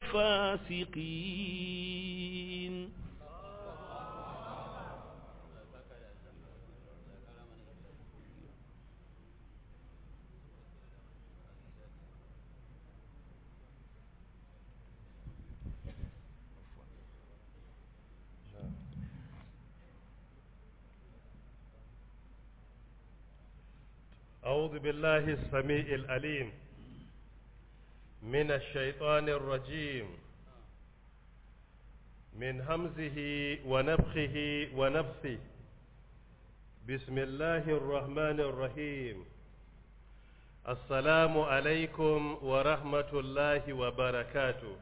الفاسقين أعوذ بالله السميع العليم من الشيطان الرجيم من همزه ونفخه ونفثه بسم الله الرحمن الرحيم السلام عليكم ورحمة الله وبركاته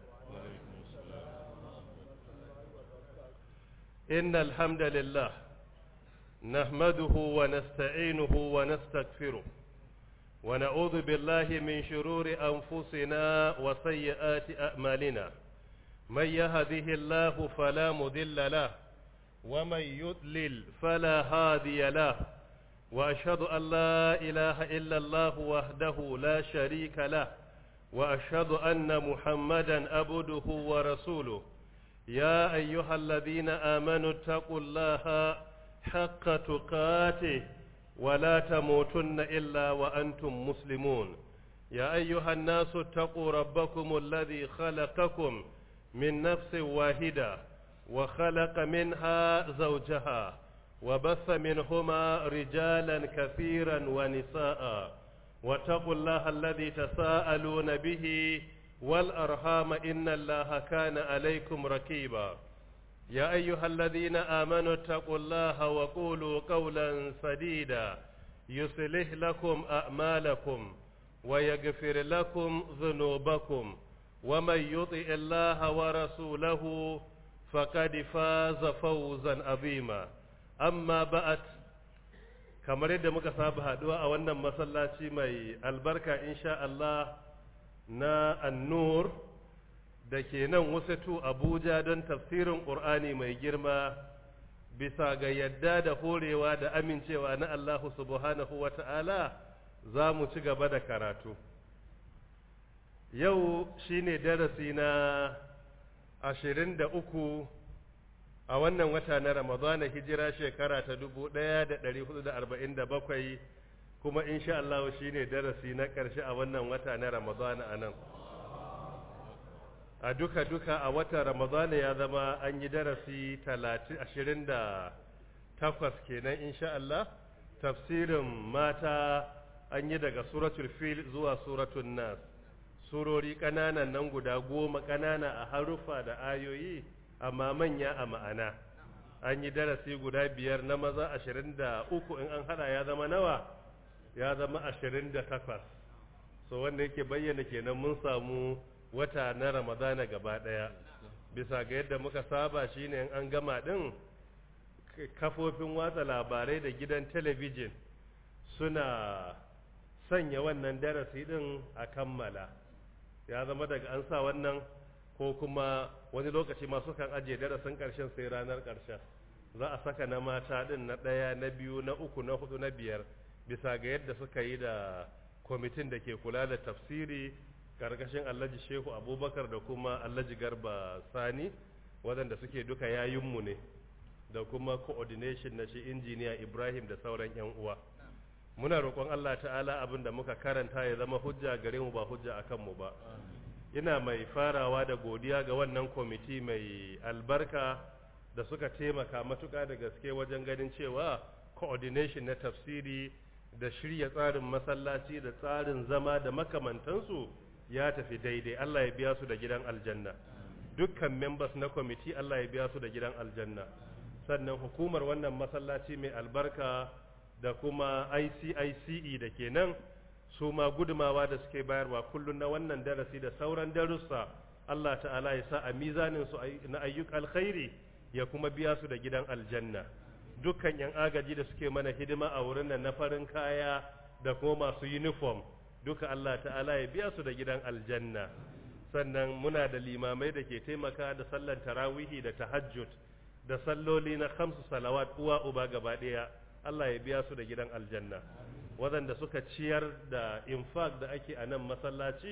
إن الحمد لله نحمده ونستعينه ونستغفره ونعوذ بالله من شرور أنفسنا وسيئات أعمالنا من يهده الله فلا مضل له ومن يضلل فلا هادي له وأشهد أن لا إله إلا الله وحده لا شريك له وأشهد أن محمدا عبده ورسوله يا أيها الذين آمنوا اتقوا الله حق تقاته ولا تموتن إلا وأنتم مسلمون يا أيها الناس اتقوا ربكم الذي خلقكم من نفس واحدة وخلق منها زوجها وبث منهما رجالا كثيرا ونساء واتقوا الله الذي تساءلون به والأرحام إن الله كان عليكم ركيبا يا أيها الذين آمنوا اتقوا الله وقولوا قولا سديدا يصلح لكم أعمالكم ويغفر لكم ذنوبكم ومن يطع الله ورسوله فقد فاز فوزا عظيما أما بعد kamar yadda muka saba haduwa a wannan masallaci mai albarka insha Allah na annur da ke nan wasatu Abuja don tafsirin Ƙur'ani mai girma bisa ga yadda da horewa da amincewa na Allah subhanahu wa ta'ala za mu ci gaba da karatu. Yau shi ne darasi na ashirin da uku a wannan wata na Ramadana hijira shekara ta dubu ɗaya da ɗari hudu da arba'in da bakwai kuma insha Allah shi ne darasi na ƙarshe a wannan wata na Ramadana a nan. a duka-duka a watan ramadana ya zama an yi darasi ashirin da takwas kenan insha Allah tafsirin mata an yi daga suratul fil zuwa suratul nas surori ƙananan nan guda goma ƙanana a harufa da ayoyi amma manya a ma'ana an yi darasi guda biyar na maza ashirin da uku in an hada ya zama nawa ya zama ashirin da takwas so wanda yake bayyana kenan mun samu wata na ramadana gaba ɗaya bisa ga yadda muka saba shine in an gama ɗin kafofin watsa labarai da gidan talabijin suna sanya wannan darasi ɗin a kammala ya zama daga an sa wannan ko kuma wani lokaci masu kan ajiye darasin ƙarshen sai ranar ƙarshen za a saka na mata ɗin na ɗaya na biyu na uku na hudu na biyar bisa ga yadda suka yi da kwamitin da ke kula da tafsiri karkashin alhaji shehu abubakar da kuma alhaji garba sani waɗanda suke duka yayinmu ne da kuma coordination na shi injiniya ibrahim da sauran 'yan uwa muna roƙon allah ta'ala abin da muka karanta ya zama hujja gare mu ba hujja a kanmu ba ina mai farawa da godiya ga wannan kwamiti mai albarka da suka taimaka matuƙa da gaske wajen ganin cewa coordination na tafsiri da shirya tsarin masallaci da tsarin zama da makamantansu ya tafi daidai Allah ya biya su da gidan aljanna dukkan members na kwamiti Allah ya biya su da gidan aljanna sannan hukumar wannan masallaci mai albarka da kuma ICICE da ke nan su ma gudumawa da suke bayarwa kullum na wannan darasi da sauran darussa Allah ta'ala ya sa a mizanin su na ayyuk alkhairi ya kuma biya su da gidan aljanna dukkan yan agaji da suke mana hidima a wurin nan na farin kaya da kuma masu uniform duka Allah ta'ala ya biya su da gidan aljanna sannan muna da limamai da ke taimaka da sallan tarawihi da tahajjud da salloli na khamsu salawat uwa uba gaba daya Allah ya biya su da gidan aljanna waɗanda suka ciyar da infaq da ake a nan masallaci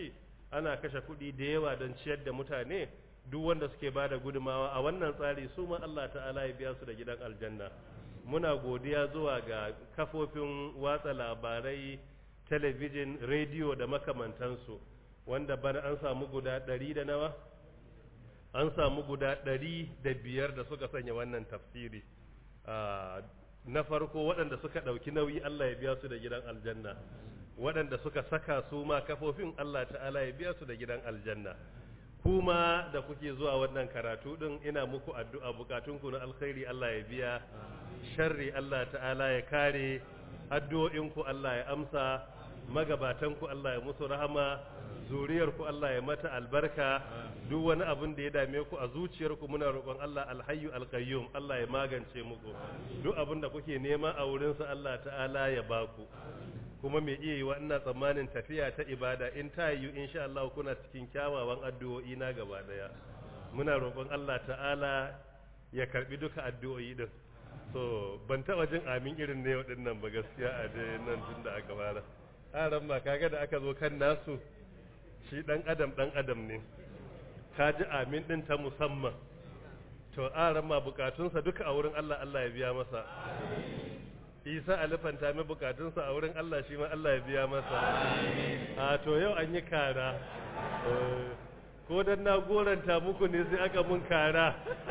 ana kashe kuɗi da yawa don ciyar da mutane duk wanda suke ba da gudumawa a wannan tsari su ma Allah ta'ala ya biya su da gidan aljanna muna godiya zuwa ga kafofin watsa labarai talabijin rediyo da makamantansu wanda bana an samu guda ɗari da nawa an samu guda ɗari da biyar da suka sanya wannan tafsiri na farko waɗanda suka ɗauki nauyi Allah ya biya su da gidan aljanna waɗanda suka saka su ma kafofin Allah ta'ala ya biya su da gidan aljanna kuma da kuke zuwa wannan karatu din ina muku addu'a bukatunku na alkhairi Allah ya biya sharri Allah ta'ala ya kare addu'o'inku Allah ya amsa magabatanku Allah ya musu rahama zuriyarku Allah ya mata albarka duk wani abin da ya dame ku a zuciyarku muna roƙon Allah alhayyu alqayyum Allah ya magance muku duk abin da kuke nema a wurinsa Allah ta'ala ya baku kuma mai iya yi wa ina tsammanin tafiya ta ibada in ta yi insha Allah kuna cikin kyawawan addu'o'i na gaba daya muna roƙon Allah ta'ala ya karbi duka addu'o'i din so ban taba jin amin irin ne din nan ba gaskiya a dai nan tun da aka fara aran ma kaga da aka zo kan nasu shi dan adam dan adam ne ka ji amin din ta musamman to aran ma bukatunsa duka a wurin Allah Allah ya biya masa isa alifanta mai bukatunsa a wurin Allah shi ma Allah ya biya masa a to yau an yi kara ko dan na goranta muku ne sai aka mun kara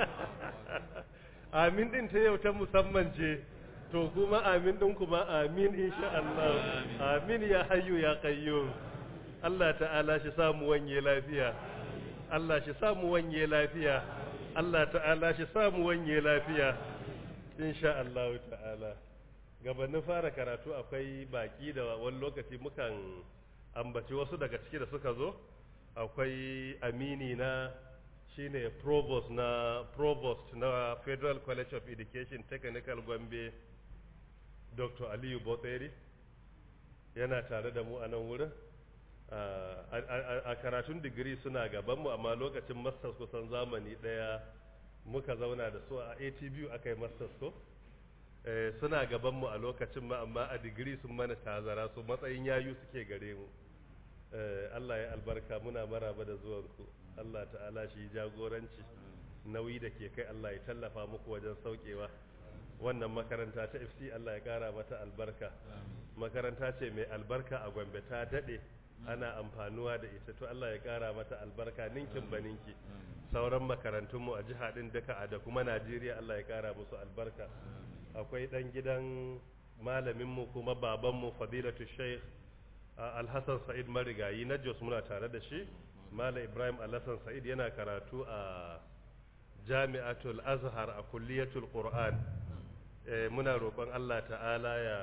amin din ta yau ta musamman ce to kuma amin din kuma amin insha Allah amin ya hayyu ya qayyum Allah ta'ala shi samu wanye lafiya Allah shi samu wanye lafiya Allah ta'ala shi samu wanye lafiya insha Allah ta'ala gabanin fara karatu akwai baki da wani lokaci mukan ambaci wasu daga ciki da suka zo akwai amini na shine provost na provost na federal college of education technical gombe dr aliyu botseri yana tare da mu a nan wurin a karatun digiri suna gabanmu amma lokacin masters kusan zamani daya muka zauna da su a atbu aka yi masters ko suna gabanmu a lokacin ma amma a digiri sun mana tazara su matsayin yayu suke gare mu Allah ya albarka muna maraba da zuwanku Allah ta'ala shi jagoranci nauyi da ke kai Allah ya tallafa muku wajen saukewa wannan makaranta ta FC Allah ya kara mata albarka makaranta ce mai albarka a Gombe ta dade ana amfanuwa da ita to Allah ya kara mata albarka ninkin baninki sauran makarantunmu a jiha din duka a da kuma Najeriya Allah ya kara musu albarka akwai dan gidan malaminmu kuma babanmu fadilatu sheikh alhassan sa'id marigayi na jos muna tare da shi malam ibrahim alhassan sa'id yana karatu a jami'atul azhar a kulliyatul qur'an muna roƙon allah ta'ala ya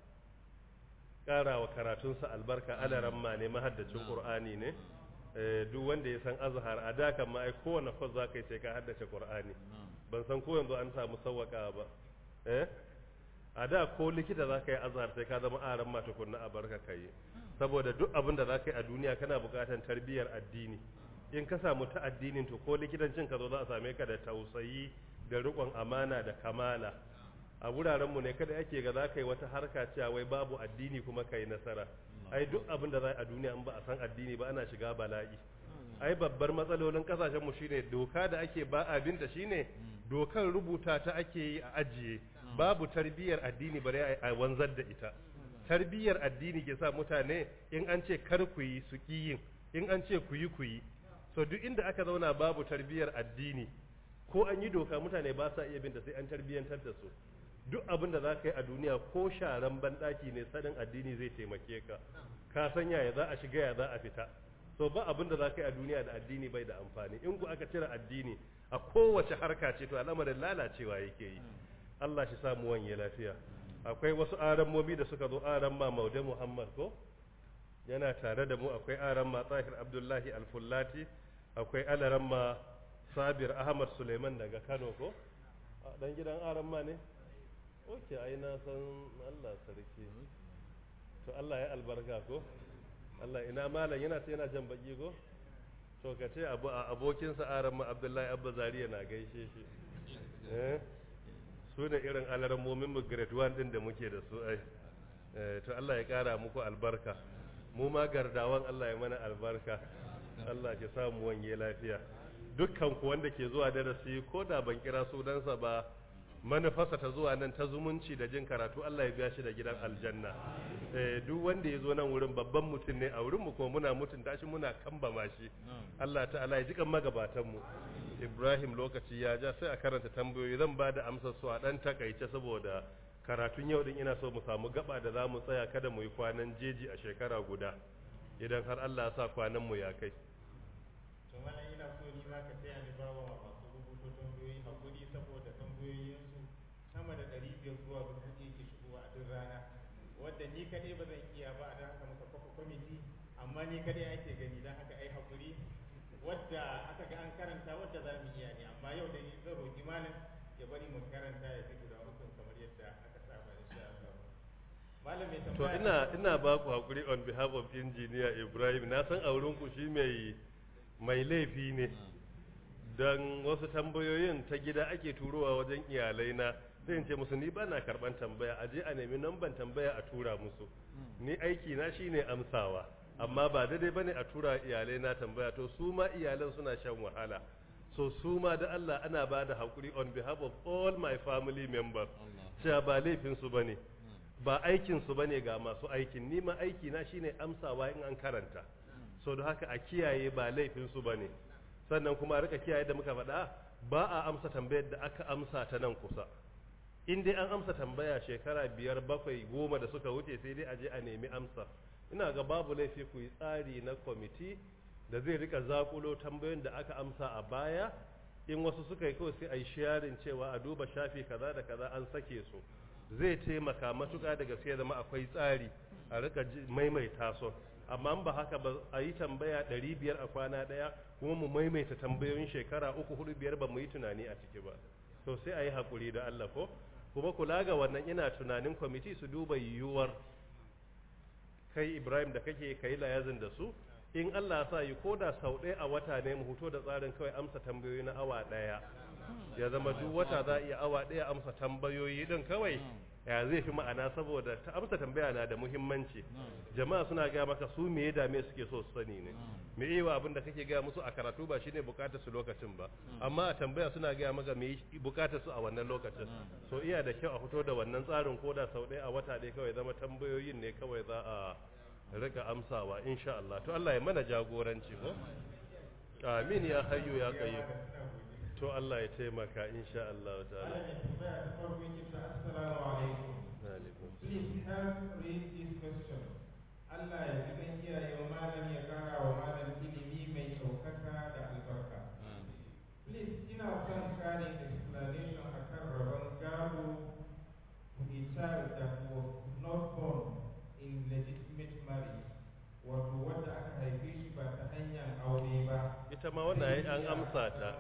ƙara wa karatunsa albarka alaramma ne mahaddacin qur'ani ne duk wanda ya san azhar a da kan ma ai kowane kwas za ka yi sai ka haddace qur'ani ban san ko yanzu an samu sawwaka ba eh a da ko likita za ka yi azhar sai ka zama aran mata kunna a barka ka yi saboda duk abin da za ka yi a duniya kana buƙatar tarbiyyar addini in ka samu ta addinin to ko likitancin ka zo za a same ka da tausayi da riƙon amana da kamala a wuraren mu ne kada ake ga za ka yi wata harka cewa wai babu addini kuma ka yi nasara ai duk abin da za a duniya in ba a san addini ba ana shiga bala'i ai babbar matsalolin kasashen mu shine doka da ake ba abin da shine dokar rubuta ta ake yi a ajiye babu tarbiyyar addini bare a wanzar da ita tarbiyyar addini ke sa mutane in an ce kar ku yi su ki yin in an ce ku yi ku yi so duk inda aka zauna babu tarbiyyar addini ko an yi doka mutane ba sa iya bin da sai an tarbiyyantar da su duk abin da za ka yi a duniya ko sharan banɗaki ne sanin addini zai taimake ka ka san yaya za a shiga ya za a fita so ba abin da za ka yi a duniya da addini bai da amfani in ku aka cire addini a kowace harka ce to al'amarin lalacewa yake yi Allah shi samu wanye lafiya akwai wasu arammomi da suka zo aran ma maude muhammad ko yana tare da mu akwai aran ma tsahir abdullahi alfullati akwai alaran ma sabir ahmad suleiman daga kano ko dan gidan aran ma ne oke ai na san allah sarki to allah ya albarka ko allah ina malam yana sai yana jan baki ko to ka ce abu a abokinsa aran ma abdullahi abba zariya na gaishe shi eh su ne irin alarmomin mu grade 1 din da muke da su ai to Allah ya kara muku albarka mu ma gardawan Allah ya mana albarka Allah ya samu wanye lafiya dukkan ku wanda ke zuwa darasi ko da ban kira sunansa ba manufarsa ta zuwa nan ta zumunci da jin karatu Allah ya biya shi da gidan aljanna eh duk wanda ya zo nan wurin babban mutum ne a wurin mu kuma muna mutunta shi muna kambama shi Allah ta'ala ya jikan magabatan mu Ibrahim lokaci ya ja sai a karanta tambayoyi zan ba da amsar su a dan takaice saboda karatun yau din ina so mu samu gaba da za mu tsaya kada mu yi kwanan jeji a shekara guda idan har Allah ya sa kwanan mu ya kai to mana ina so ni ma ka taya ni bawa masu rubuto tambayoyi hakuri saboda tambayoyinsu sama da ɗari biyar zuwa dubu ɗaya ke shigowa a duk rana wadda ni kaɗai ba zan iya ba a don haka muka kafa kwamiti amma ni kaɗai ake gani don haka ai hakuri wadda aka ga an karanta wadda za mu iya ne amma yau da ni zan roƙi malam ya bari mu karanta ya fi guda uku kamar yadda aka saba insha Allah malam mai to tambaya ina ina ba ku hakuri on behalf of engineer Ibrahim na san a wurin ku shi mai mai laifi ne don wasu tambayoyin ta gida ake turowa wajen iyalai na sai in ce musu ni ba na karban tambaya a je a nemi namban tambaya a tura musu ni aiki na shine amsawa amma ba daidai bane a tura iyalai na tambaya to su ma iyalan suna shan wahala so su ma da Allah ana ba da hakuri on behalf of all my family members cewa ba laifin su bane ba aikin su bane ga masu aikin ni ma aiki na shine amsawa in an karanta so da haka a kiyaye ba laifin su bane sannan kuma a rika kiyaye da muka faɗa ba a amsa tambayar da aka amsa ta nan kusa in dai an amsa tambaya shekara biyar bakwai goma da suka wuce sai dai a je a nemi amsa ina ga babu laifi ku yi tsari na kwamiti da zai rika zakulo tambayoyin da aka amsa a baya in wasu suka yi kawai sai a yi sharing cewa a duba shafi kaza da kaza an sake su zai taimaka matuƙa da gaske zama akwai tsari a rika ji- maimaita su amma in ba haka ba a yi tambaya ɗari biyar a kwana ɗaya kuma mu maimaita tambayoyin shekara uku hudu biyar ba mu yi tunani a ciki ba to sai a yi haƙuri da Allah ko kuma kula ga wannan ina tunanin kwamiti su duba yiwuwar kai Ibrahim da kake kai layazin da su in Allah sa yi ko da sau ɗaya a wata ne mu huto da tsarin kawai amsa tambayoyi na awa ɗaya ya zama duk wata za a iya awa ɗaya amsa tambayoyi ɗin kawai ya zai fi ma'ana saboda ta amsa tambaya na da muhimmanci jama'a suna gaya maka su me ya dame suke so su sani ne me yi wa abin da kake gaya musu a karatu ba shine bukatar su lokacin ba amma a tambaya suna gaya maka me bukatar su a wannan lokacin so iya da kyau a fito da wannan tsarin ko da sau ɗaya a wata ɗaya kawai zama tambayoyin ne kawai za a rika amsawa insha Allah to Allah ya mana jagoranci ko amin ya hayyu ya qayyum to Allah ya taimaka insha Allah ta'ala malam mai tambaya ta farko yake ta assalamu alaikum alaikum Please help read this question. Allah ya ji kan iyayen malam ya kara wa malam ilimi mai ɗaukaka da albarka. Please ina son karin explanation akan rabon gado to a child that was not born in legitimate marriage. Wato wadda aka haife shi ba ta hanyar aure ba. ita ma wannan ai an amsa ta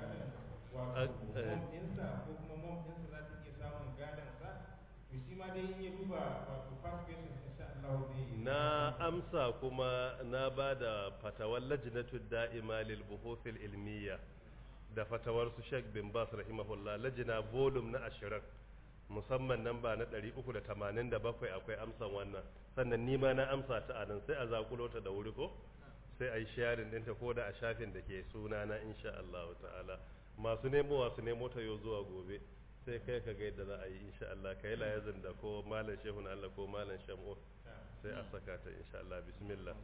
Wato An- eh. mom ɗinsa ko kuma mom ɗinsa za ta iya samun gadon sa. To shi ma dai in ya duba wato first question insha Allah zai na amsa kuma na ba da fatawar lajnatu da'ima lil buhuthil ilmiya da fatawar su Sheikh bin Bas rahimahullah lajina volume na 20 musamman namba na 387 akwai amsan wannan sannan ni ma na amsa ta anan sai a zakulo ta da wuri ko sai a yi sharing ɗinta ko da a shafin da ke suna na insha Allah ta'ala masu nemo su nemo ta yau zuwa gobe sai kai ka ga yadda za a yi insha Allah ka yi layazin da ko malam shehu na Allah ko malam shamu sai a saka ta insha Allah bismillah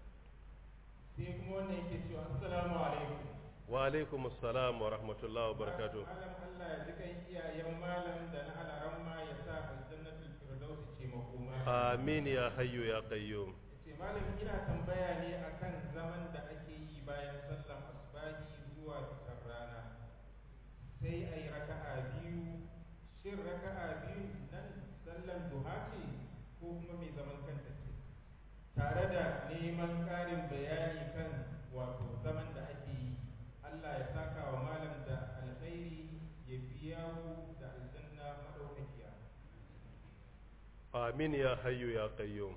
sai kuma wannan yake cewa assalamu alaikum wa alaikum assalam wa rahmatullahi wa barakatuh malam Allah ya ji kan iyayen malam da na alaramma ya sa aljannatul firdausi ce makoma amin ya hayyu ya qayyum ce malam ina tambaya ne akan zaman da ake yi bayan sallan asbahi zuwa fitar rana sai a yi raka'a biyu shin raka'a biyu nan sallan duha ce ko kuma mai zaman kanta ce tare da neman ƙarin bayani kan wato zaman da ake yi Allah ya saka wa malam da alkhairi ya biya ku da aljanna madaukakiya amin ya hayyu ya qayyum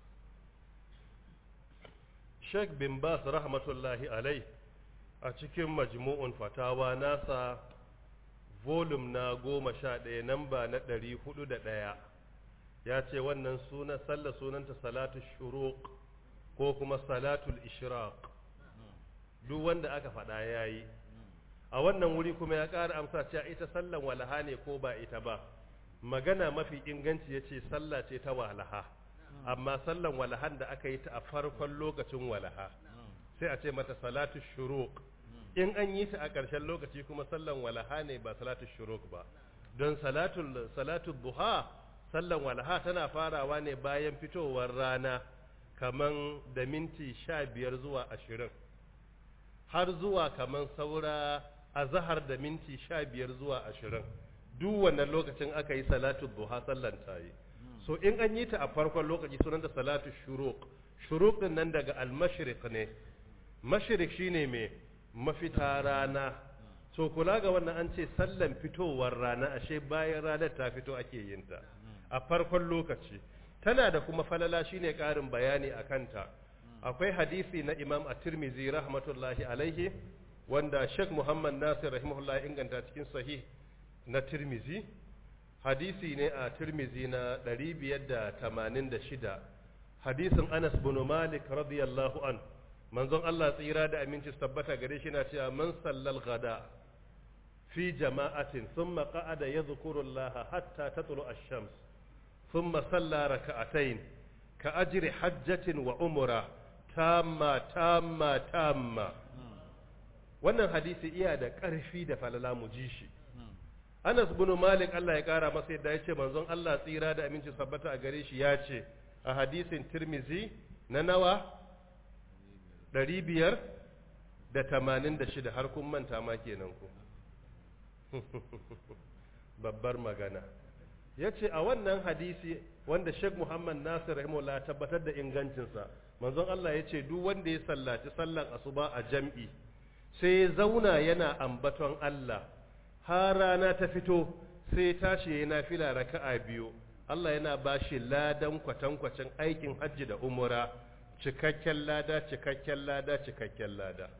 Sheikh bin Bas rahmatullahi alai a cikin majmu'un fatawa nasa volume na goma sha ɗaya namba na ɗari hudu da ɗaya ya ce wannan suna sallah sunanta salatu shuruq ko kuma salatul ishraq duk wanda aka faɗa yayi a wannan wuri kuma ya ƙara amsa cewa ita sallan walaha ne ko ba ita ba magana mafi inganci yace sallah ce ta walaha amma sallan walahan da aka yi ta a farkon lokacin walaha sai a ce mata salatu shuruq in an yi ta a ƙarshen lokaci kuma sallan walaha ne ba salatu shuruq ba don salatul salatu duha sallan walaha tana farawa ne bayan fitowar rana kaman da minti sha biyar zuwa ashirin har zuwa kaman saura a zahar da minti sha biyar zuwa ashirin duk wannan lokacin aka yi salatu duha sallan ta yi so in an yi ta a farkon lokaci sunan da salatu shuruq shuruq din nan daga al-mashriq ne mashriq shine me mafita rana so kula ga wannan an ce sallan fitowar rana ashe bayan ranar ta fito ake yin ta a farkon lokaci tana da kuma falala shine karin bayani a kanta akwai hadisi na imam at-tirmidhi rahmatullahi alaihi wanda sheikh muhammad nasir rahimahullah inganta cikin sahih na tirmizi hadisi ne a tirmizi na 586 hadisin anas bin malik radiyallahu an manzon Allah tsira da aminci tabbata gare shi na cewa man sallal gada fi jama'atin thumma qa'ada yadhkuru Allah hatta tatlu ash-shams thumma salla rak'atayn ka ajri hajjatin wa umra tamma tamma tamma wannan hadisi iya da ƙarfi da falala mu ji shi Anas bin Malik Allah ya kara masa yadda ya ce manzon Allah tsira da aminci sabbata a gare shi ya ce a hadisin Tirmizi na nawa ɗari biyar da tamanin da shida har kun manta ma kenan ku babbar magana ya ce a wannan hadisi wanda Sheikh Muhammad Nasir rahimahullah tabbatar da ingancinsa manzon Allah ya ce duk wanda ya sallaci sallan asuba a jam'i sai ya zauna yana ambaton Allah har rana ta fito sai tashi yana fila raka'a biyu Allah yana ba shi ladan kwatankwacin aikin hajji da umura cikakken lada cikakken lada cikakken lada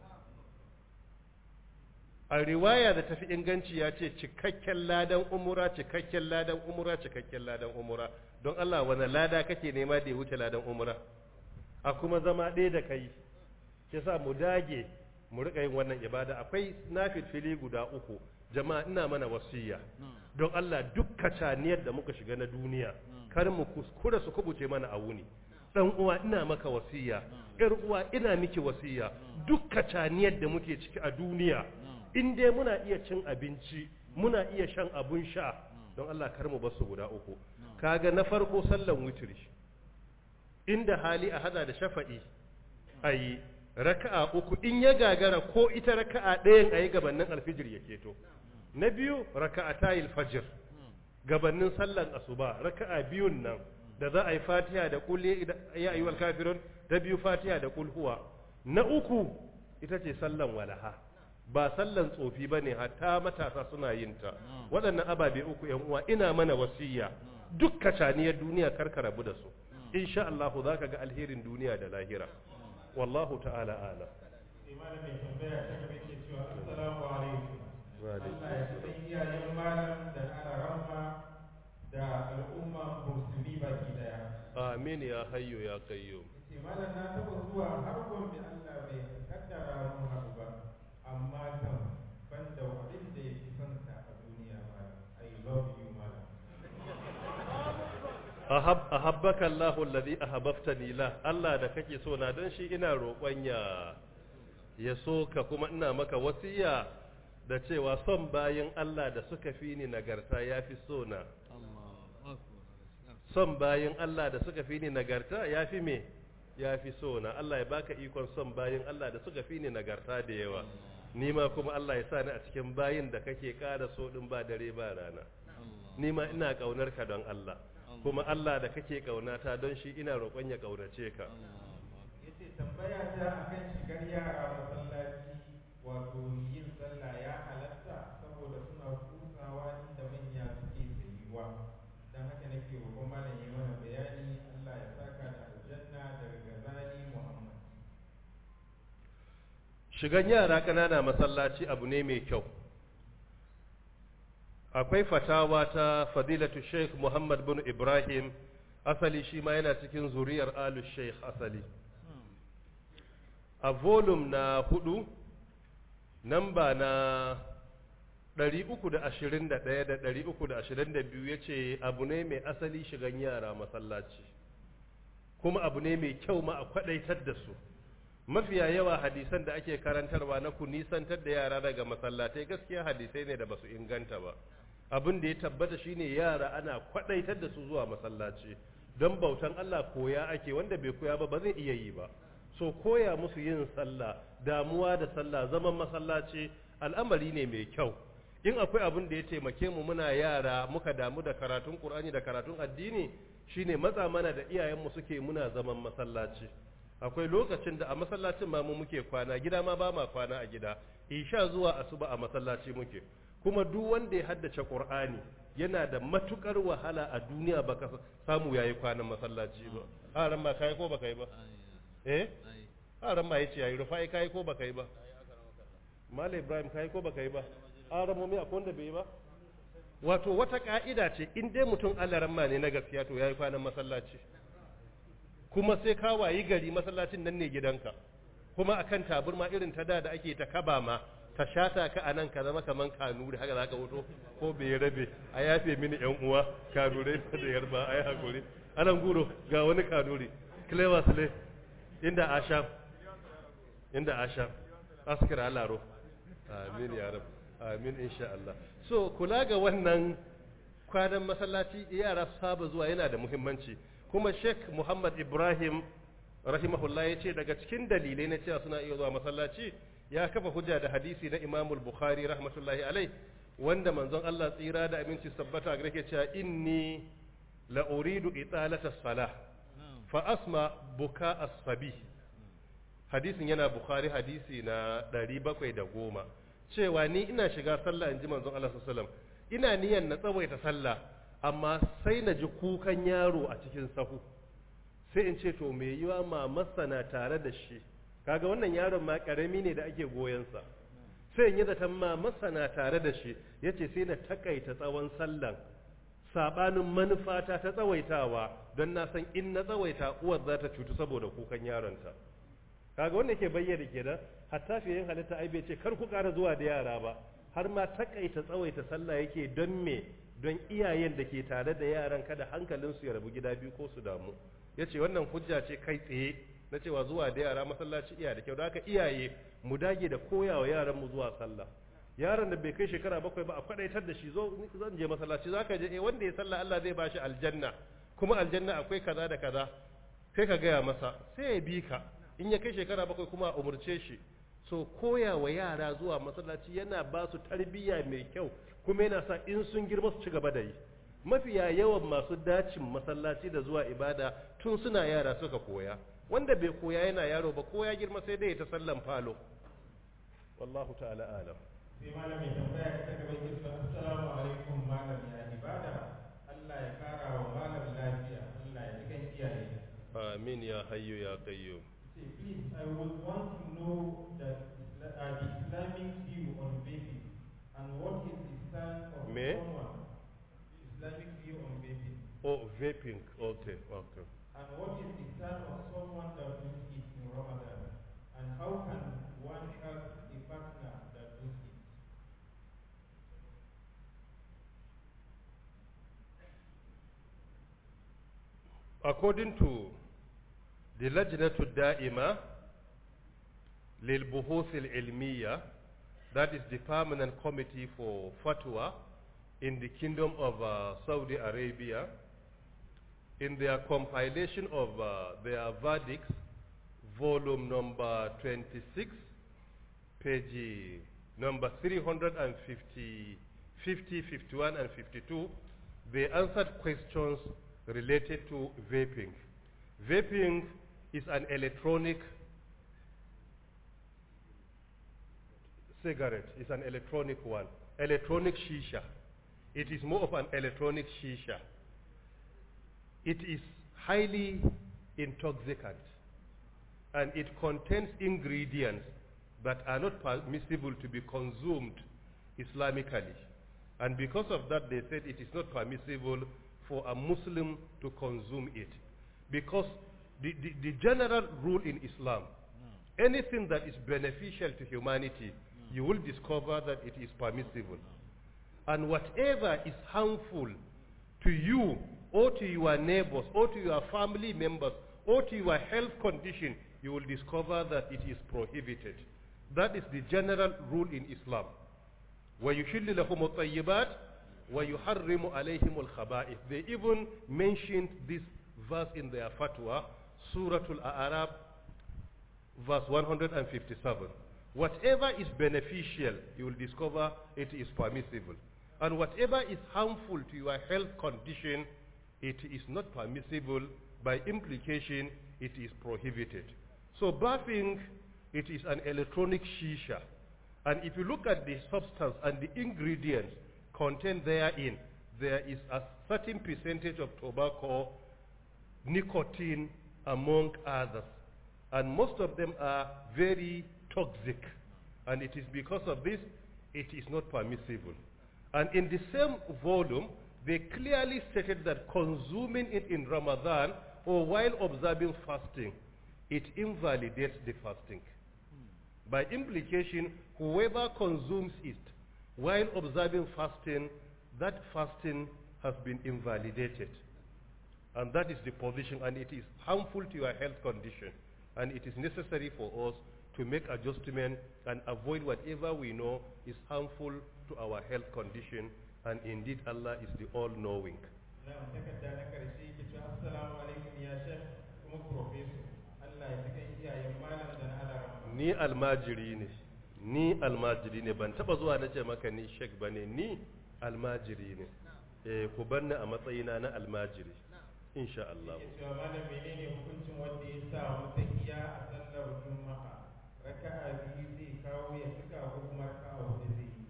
a riwaya da tafi inganci ya ce cikakken ladan umura cikakken ladan umura cikakken ladan umura don Allah wani lada kake nema da ya wuce ladan umura a kuma zama ɗaya da kai kisa mu dage mu riƙa yin wannan ibada akwai nafilfili guda uku jama'a ina mana wasiya don Allah duk kacaniyar da muka shiga na duniya kar mu kuskura su kubuce mana a wuni dan uwa ina maka wasiya yar uwa ina miki wasiya duk kacaniyar da muke ciki a duniya in dai muna iya cin abinci muna iya shan abun sha don Allah kar mu basu guda uku kaga na farko sallan witri inda hali a hada da shafa'i ayi raka'a uku in ya gagara ko ita raka'a ɗayan ayi gabanin alfijir ya keto na biyu raka'a tayil fajr gabanin sallan asuba raka'a biyun nan da za a yi fatiha da kul ya ayyuhal kafirun da biyu fatiha da kul huwa na uku ita ce sallan walaha ba sallan tsofi bane hatta matasa suna yin ta waɗannan ababe uku yan uwa ina mana wasiya duk kacaniyar duniya karka rabu da su insha Allah zaka ga alherin duniya da lahira wallahu ta'ala ala imanin mai tambaya ta gaba ke cewa assalamu alaikum Wa alaikum Allah ya san iyayen malam da alaramma da al'umma musulmi baki daya amin ya hayyu ya qayyum ce malam na taba zuwa har gombe Allah bai kaddara mun haɗu ba amma kam ban da abin da ya fi son sa a duniya malam I love you malam ahab ahabbaka Allahu alladhi ahabbtani la Allah da kake so na dan shi ina roƙon ya ya so ka kuma ina maka wasiya da cewa son bayin Allah da suka fi ni nagarta yafi so na son bayin Allah da suka fi ni nagarta yafi me yafi so na Allah ya baka ikon son bayin Allah da suka fi ni nagarta da yawa ni ma kuma Allah ya sa ni a cikin bayin da kake ƙara so din ba dare ba rana ni ma ina kaunar ka don Allah kuma Allah da kake kaunata don shi ina roƙon ya kaunace ka yace tambaya ta akan shigar yara masallaci wato yin sallah ya halatta saboda suna kutsawa inda manya suke tsayuwa dan haka nake roƙon malam ya mana bayani Allah ya saka da aljanna daga gazali Muhammad shigan yara ƙanana masallaci abu ne mai kyau akwai fatawa ta fadilatu sheikh muhammad bin ibrahim asali shi ma yana cikin zuriyar alu sheikh asali a volume na hudu namba na 321 da 322 ya ce abu ne mai asali shigan yara masallaci kuma abu ne mai kyau ma a kwadaitar da su mafiya yawa hadisan da ake karantarwa na ku nisantar da yara daga masallatai gaskiya hadisai ne da basu inganta ba abin da ya tabbata shine yara ana kwadaitar da su zuwa masallaci don bautan Allah koya ake wanda bai koya ba ba zai iya yi ba so koya musu yin sallah damuwa da sallah zaman masallaci al'amari ne mai kyau in akwai abin da ya taimake mu muna yara muka damu da karatun Qur'ani da karatun addini shine matsa mana da iyayenmu suke muna zaman masallaci akwai lokacin da a masallacin ma mu muke kwana gida ma ba ma kwana a gida isha zuwa asuba a masallaci muke kuma duk wanda ya haddace Qur'ani yana da matukar wahala a duniya baka samu yayi kwanan masallaci ba haran ma kai ko baka yi ba eh haran ma yace yayi rufai kai ko baka yi ba Malam Ibrahim kai ko baka yi ba haran mu akwai wanda bai yi ba wato wata ka'ida ce in dai mutum Allah ma ne na gaskiya to yayi kwanan masallaci kuma sai ka wayi gari masallacin nan ne gidanka kuma akan taburma irin ta da da ake ta kaba ma ta shata ka anan ka zama kaman kanuri haka zaka wuto ko bai rabe a yafe mini yan uwa kanure da yarba ai hakuri anan guro ga wani kanuri clever sule inda asham inda asham askira alaro amin ya rab amin insha Allah so kula ga wannan kwanan masallaci yara su saba zuwa yana da muhimmanci kuma Sheikh Muhammad Ibrahim rahimahullah ya ce daga cikin dalilai na cewa suna iya zuwa masallaci ya kafa hujja da hadisi na Imam Bukhari rahmatullahi alai wanda manzon Allah tsira da aminci sabbata ga yake cewa inni la uridu italata salah fa asma buka as-sabi hadisin yana Bukhari hadisi na 710 cewa ni ina shiga sallah inji manzon Allah sallallahu alaihi wasallam ina niyan na tsawaita sallah amma sai na ji kukan yaro a cikin sahu sai in ce to me yiwa mamarsa na tare da shi kaga wannan yaron ma karami ne da ake goyensa sai in yi zaton mamarsa na tare da shi yace sai na takaita tsawon sallan sabanin manufata ta tsawaitawa don na san in na tsawaita uwar za ta cutu saboda kukan yaronta kaga wanda ke bayyana kenan hatta fiye halitta ai bai ce kar ku ƙara zuwa da yara ba har ma takaita tsawaita sallah yake don me don iyayen da ke tare da yaran kada hankalinsu ya rabu gida biyu ko su damu ya ce wannan hujja ce kai tsaye na cewa zuwa da yara masallaci iya da kyau da haka iyaye mu dage da koyawa yaran mu zuwa sallah yaron da bai kai shekara bakwai ba a kwadaitar da shi zo zan je masallaci zaka je eh wanda ya sallah Allah zai bashi aljanna kuma aljanna akwai kaza da kaza sai ka gaya masa sai ya bi ka in ya kai shekara bakwai kuma a umurce shi so koya wa yara zuwa masallaci yana ba su tarbiyya mai kyau kuma yana sa in sun girma su ci gaba da yi mafiya yawan masu dacin masallaci da zuwa ibada tun suna yara suka koya wanda bai koya yana yaro ba koya girma sai dai ta sallan falo wallahu ta'ala alam sai malamin tambaya ta gaba ke cewa assalamu alaikum malam ya ibada Allah ya kara wa malam lafiya Allah ya cikin iyaye amin ya hayyu ya qayyum say please I would want to know that Isla- uh, the Islamic view on vaping and what is the stand of Me? someone Islamic view on vaping oh vaping okay okay and what is the stand of someone that does it in Ramadan and how can one help a partner that does it according to the lajnatu da'ima lil buhuth al ilmiya that is the permanent committee for fatwa in the kingdom of uh, Saudi Arabia in their compilation of uh, their verdicts volume number 26 page number 350 50 51 and 52 they answered questions related to vaping vaping is an electronic cigarette it's an electronic one electronic shisha it is more of an electronic shisha it is highly intoxicant and it contains ingredients that are not permissible to be consumed Islamically. And because of that, they said it is not permissible for a Muslim to consume it. Because the, the, the general rule in Islam anything that is beneficial to humanity, you will discover that it is permissible. And whatever is harmful to you or to your neighbors or to your family members or to your health condition, you will discover that it is prohibited. That is the general rule in Islam. وَيُحِلُّ لَهُمُ الطَّيِّبَاتِ وَيُحَرِّمُ عَلَيْهِمُ الْخَبَائِثِ They even mentioned this verse in their fatwa, Surah Al-A'raf, verse 157. Whatever is beneficial, you will discover it is permissible. And whatever is harmful to your health condition, it is not permissible. By implication, it is prohibited. So bathing, it is an electronic shisha. And if you look at the substance and the ingredients contained therein, there is a certain percentage of tobacco, nicotine, among others. And most of them are very toxic. And it is because of this, it is not permissible. And in the same volume, they clearly stated that consuming it in Ramadan or while observing fasting, it invalidates the fasting. By implication, whoever consumes it while observing fasting, that fasting has been invalidated. And that is the position, and it is harmful to your health condition. And it is necessary for us to make adjustment and avoid whatever we know is harmful to our health condition. And indeed, Allah is the all-knowing. na'am takarda na karshe ke cewa assalamu alaikum ya shek kuma professor Allah ya tukan iyayen malam da na alarama Ni almajiri ne, ni almajiri ne, ban taba zuwa na ce maka ni shek ba ne, ni almajiri ne. Eh, ku banni a matsayina na almajiri, insha Allah. ke cewa malam menene hukuncin wanda ya samu tahiya a sallar juma'a raka'a biyu zai kawo ya cika ko kuma raka'a hudu zai yi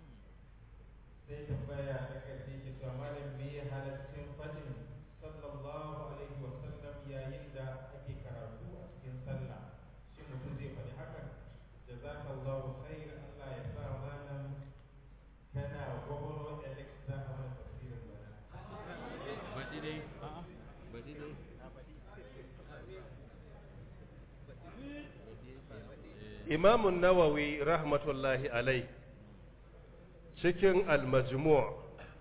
sai tambaya ta karshe ke cewa malam me ya halaccin fadin sallallahu alaihi wa sallam yayin da ake karatu a cikin sallah shin mutum zai faɗi hakan jazakallahu khair Allah ya sa malam kana gwagwaro Alexa a mana tafsirin bana Baɗi dai. A'a. Baɗi dai. Imamun Nawawi rahmatullahi alai cikin al-majmu'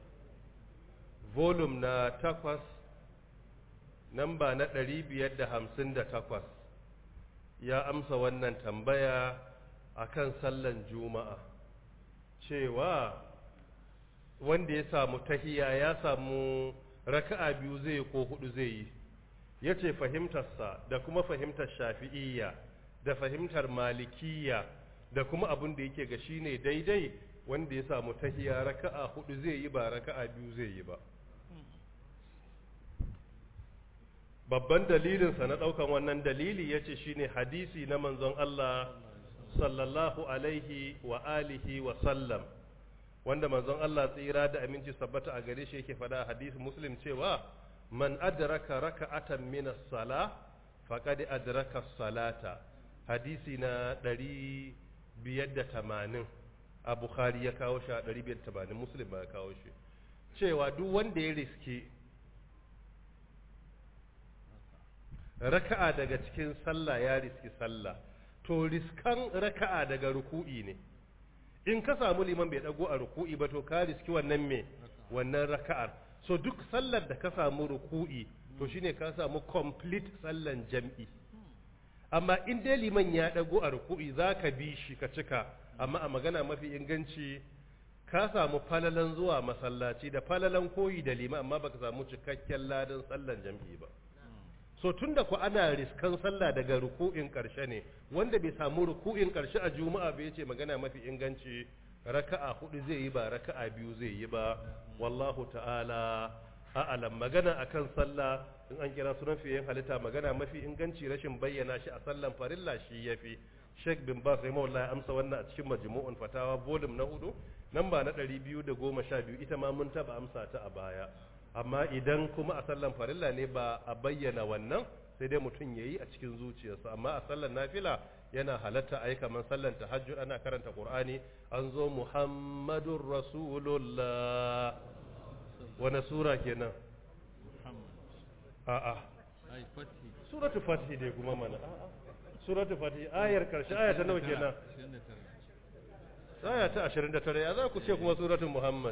volume na takwas namba na ɗari biyar da hamsin da takwas ya amsa wannan tambaya akan sallan juma'a cewa wanda ya samu tahiya ya samu raka'a biyu zai yi ko hudu zai yi ya ce fahimtarsa da kuma fahimtar shafi'iyya da fahimtar malikiyya da kuma abin da yake ga shi ne daidai wanda ya samu tahiya raka'a hudu zai yi ba raka'a biyu zai yi ba babban dalilinsa na ɗaukan wannan dalili ya ce shi ne hadisi na manzon Allah sallallahu alaihi wa alihi wa sallam wanda manzon Allah tsira da aminci sabbata a gare shi yake faɗa a hadisi muslim cewa man adraka raka'atan min as-sala faqad adraka as-salata hadisi na 580 a bukhari ya kawo shi a 580 muslim ba ya kawo shi cewa duk wanda ya riski raka'a daga cikin sallah ya riski sallah to riskan raka'a daga ruku'i ne in ka samu liman bai dago a ruku'i ba to ka riski wannan me wannan raka'ar so duk sallar da ka samu ruku'i to shine ka samu complete sallan jam'i amma in dai liman ya dago a ruku'i zaka bi shi ka cika amma a magana mafi inganci ka samu falalan zuwa masallaci da falalan koyi da liman amma baka samu cikakken ladan sallan jam'i ba so tun da ku ana riskan sallah daga ruku'in ƙarshe ne wanda bai samu ruku'in ƙarshe a juma'a bai ce magana mafi inganci raka'a hudu zai yi ba raka'a biyu zai yi ba wallahu ta'ala a'alam magana akan sallah in an kira sunan fiye halitta magana mafi inganci rashin bayyana shi a sallan farilla shi yafi Sheikh bin Bas rahimahullah ya amsa wannan a cikin majmu'un fatawa volume na hudu namba na 212 ita ma mun taba amsa ta a baya amma idan kuma a sallan farilla ne ba a bayyana wannan sai dai mutum ya yi a cikin zuciyarsa amma a sallan nafila yana halatta a yi kamar sallan tahajjud ana karanta qur'ani an zo muhammadun rasulullah wani sura kenan Muhammad. a'a Ai, fati. suratu fatih dai kuma mana a'a suratul fatih ayar karshe aya ta nawa kenan 29 aya ta 29 ya za ku ce kuma suratul muhammad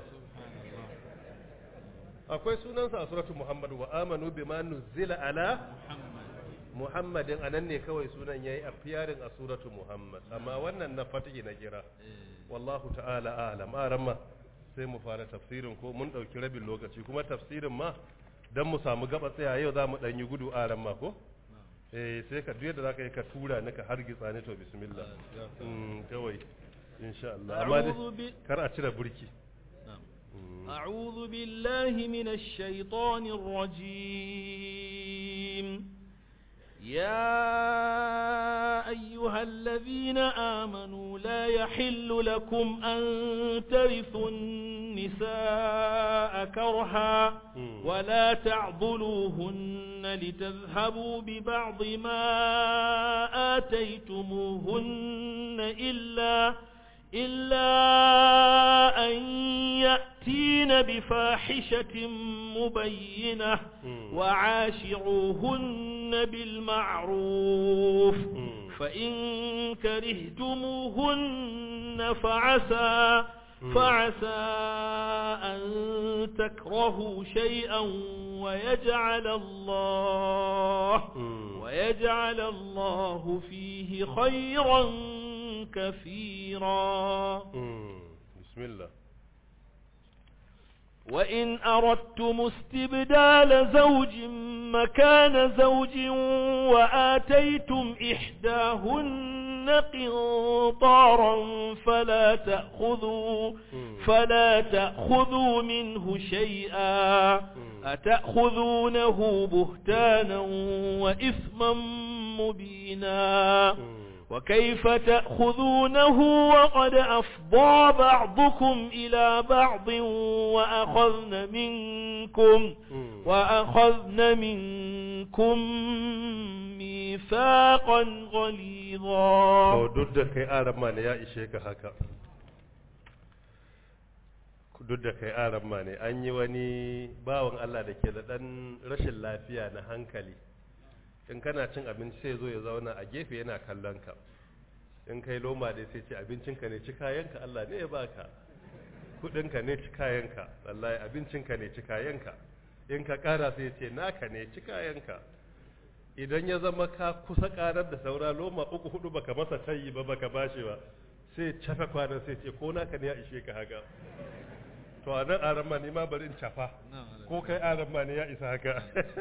akwai sunansa a suratul muhammad wa amanu bima nuzila ala Muhammad muhammadin anan ne kawai sunan yayi a fiyarin a suratul muhammad amma wannan na fatih na kira wallahu ta'ala a'lam aramma sai mu fara tafsirin ko mun dauki rabin lokaci kuma tafsirin ma dan mu samu gaba tsaya yau za mu dan yi gudu aramma ko eh sai ka duk yadda zaka yi ka tura ni ka hargitsa ni to bismillah mm kawai insha Allah amma dai أعوذ, ب... kar a cire burki na'am Mm. أعوذ بالله من الشيطان الرجيم يا أيها الذين آمنوا لا يحل لكم أن ترثوا النساء كرها مم. ولا تعضلوهن لتذهبوا ببعض ما آتيتموهن إلا إلا أن يأتين بفاحشة مبينة مم. وعاشروهن بالمعروف مم. فإن كرهتموهن فعسى مم. فعسى أن تكرهوا شيئا ويجعل الله مم. ويجعل الله فيه خيرا كثيرا مم. بسم الله وإن أردتم استبدال زوج مكان زوج وآتيتم إحداهن قنطارا فلا تأخذوا مم. فلا تأخذوا منه شيئا أتأخذونه بهتانا وإثما مبينا مم. وكيف تأخذونه وقد أفضى بعضكم إلى بعض وأخذن منكم مم. وأخذن منكم ميثاقا غليظا to duk da kai arama ne ya ishe ka haka duk da kai arama ne an yi wani bawan Allah da ke da ɗan rashin lafiya na hankali in kana cin abinci sai zo ya zauna a gefe yana kallon ka in kai loma dai sai ce abincinka ne ci kayanka Allah ne ya baka kudinka ne ci kayanka wallahi abincinka ne ci kayanka in ka kara sai ce naka ne ci kayanka idan ya zama ka kusa karar da saura loma uku hudu baka masa tayi ba baka bashi ba sai cafa kwanan sai ce ko naka ne ya ishe ka haka to a nan aran ma ne ma bari in cafa na'am ko kai aran ma ne ya isa haka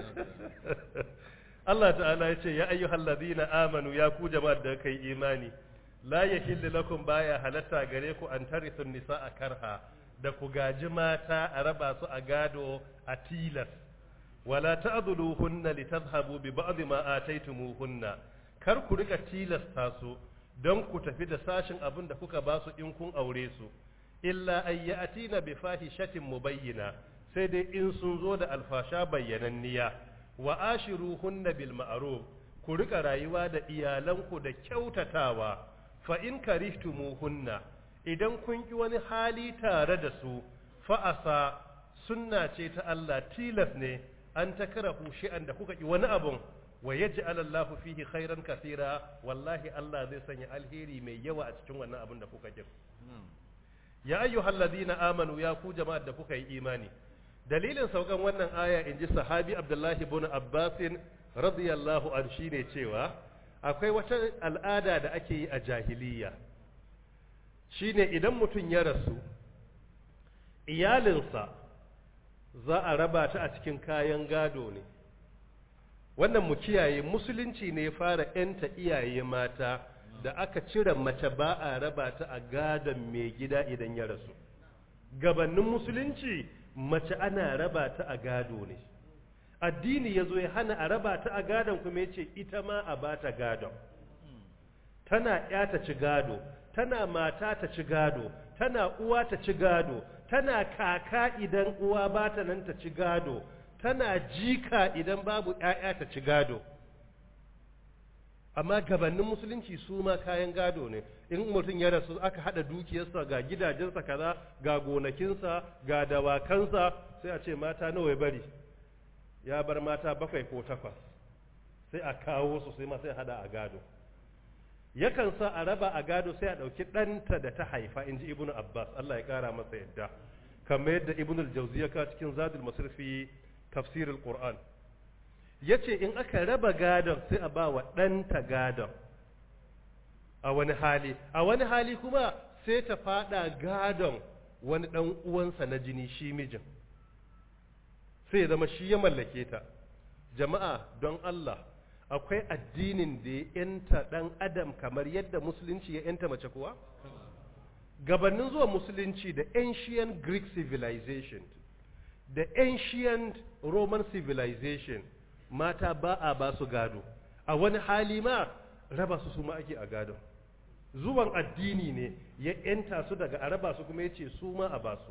Allah ta'ala ya ce ya ayyuhal ladina amanu ya ku jama'ar da kai imani la yahillu lakum baya halatta gare ku an tarithu nisaa karha da ku gaji mata a raba su a gado a tilas wala ta'dhuluhunna litadhhabu bi ba'd ma ataytumuhunna kar ku rika tilasta su don ku tafi da sashin abin da kuka ba su in kun aure su illa ay ya'tina bi fahishatin mubayyina sai dai in sun zo da alfasha bayyananniya wa ashiruhunna bil ma'ruf ku rika rayuwa da iyalanku da kyautatawa fa in karihtumuhunna idan kun ki wani hali tare da su fa asa sunna ce ta Allah tilas ne an takrahu shi'an da kuka ki wani abun wa yaj'al Allahu fihi khairan kathira wallahi Allah zai sanya alheri mai yawa a cikin wannan abun da kuka ki na'am ya ayyuhal ladina amanu ya ku jama'ar da kuka yi imani dalilin saukan wannan aya in ji sahabi abdullahi ibn abbasin radiyallahu an shine cewa akwai wata al'ada da ake yi a jahiliya shine idan mutum ya rasu iyalinsa za a raba ta a cikin kayan gado ne wannan mu kiyaye musulunci ne ya fara 'yanta iyaye mata da aka cire mace ba a raba ta a gadon mai gida idan ya rasu gabanin musulunci mace ana raba ta a gado ne addini ya zo ya hana a raba ta a gadon kuma ya ce ita ma a ba ta gadon tana ya ta ci gado tana mata ta ci gado tana uwa ta ci gado tana kaka idan uwa ba ta nan ta ci gado tana jika idan babu ‘ya'ya ta ci gado amma gabanin musulunci su ma kayan gado ne in mutum ya rasu aka hada dukiyarsa ga gidajensa kaza ga gonakinsa ga dawakansa sai a ce mata nawa ya bari ya bar mata bakwai ko takwas sai a kawo su sai ma sai hada a gado yakan sa a raba a gado sai a ɗauki ɗanta da ta haifa in ji ibnu abbas allah ya ƙara masa yadda kamar yadda ibnu al-jawzi ya kawo cikin zadul masrifi tafsirul qur'an yace in aka raba gadon sai a ba wa ɗanta gadon a wani hali a wani hali kuma sai ta fada gadon wani ɗan uwansa na jini shi mijin sai ya zama shi ya mallake ta jama'a don Allah akwai addinin da ya yanta ɗan adam kamar yadda musulunci ya yanta mace kuwa gabanin zuwa musulunci da ancient greek civilization da ancient roman civilization mata ba a ba su gado a wani hali ma raba su su ma ake a gado zuwan addini ne ya yanta su daga a raba su kuma ya ce su ma a ba su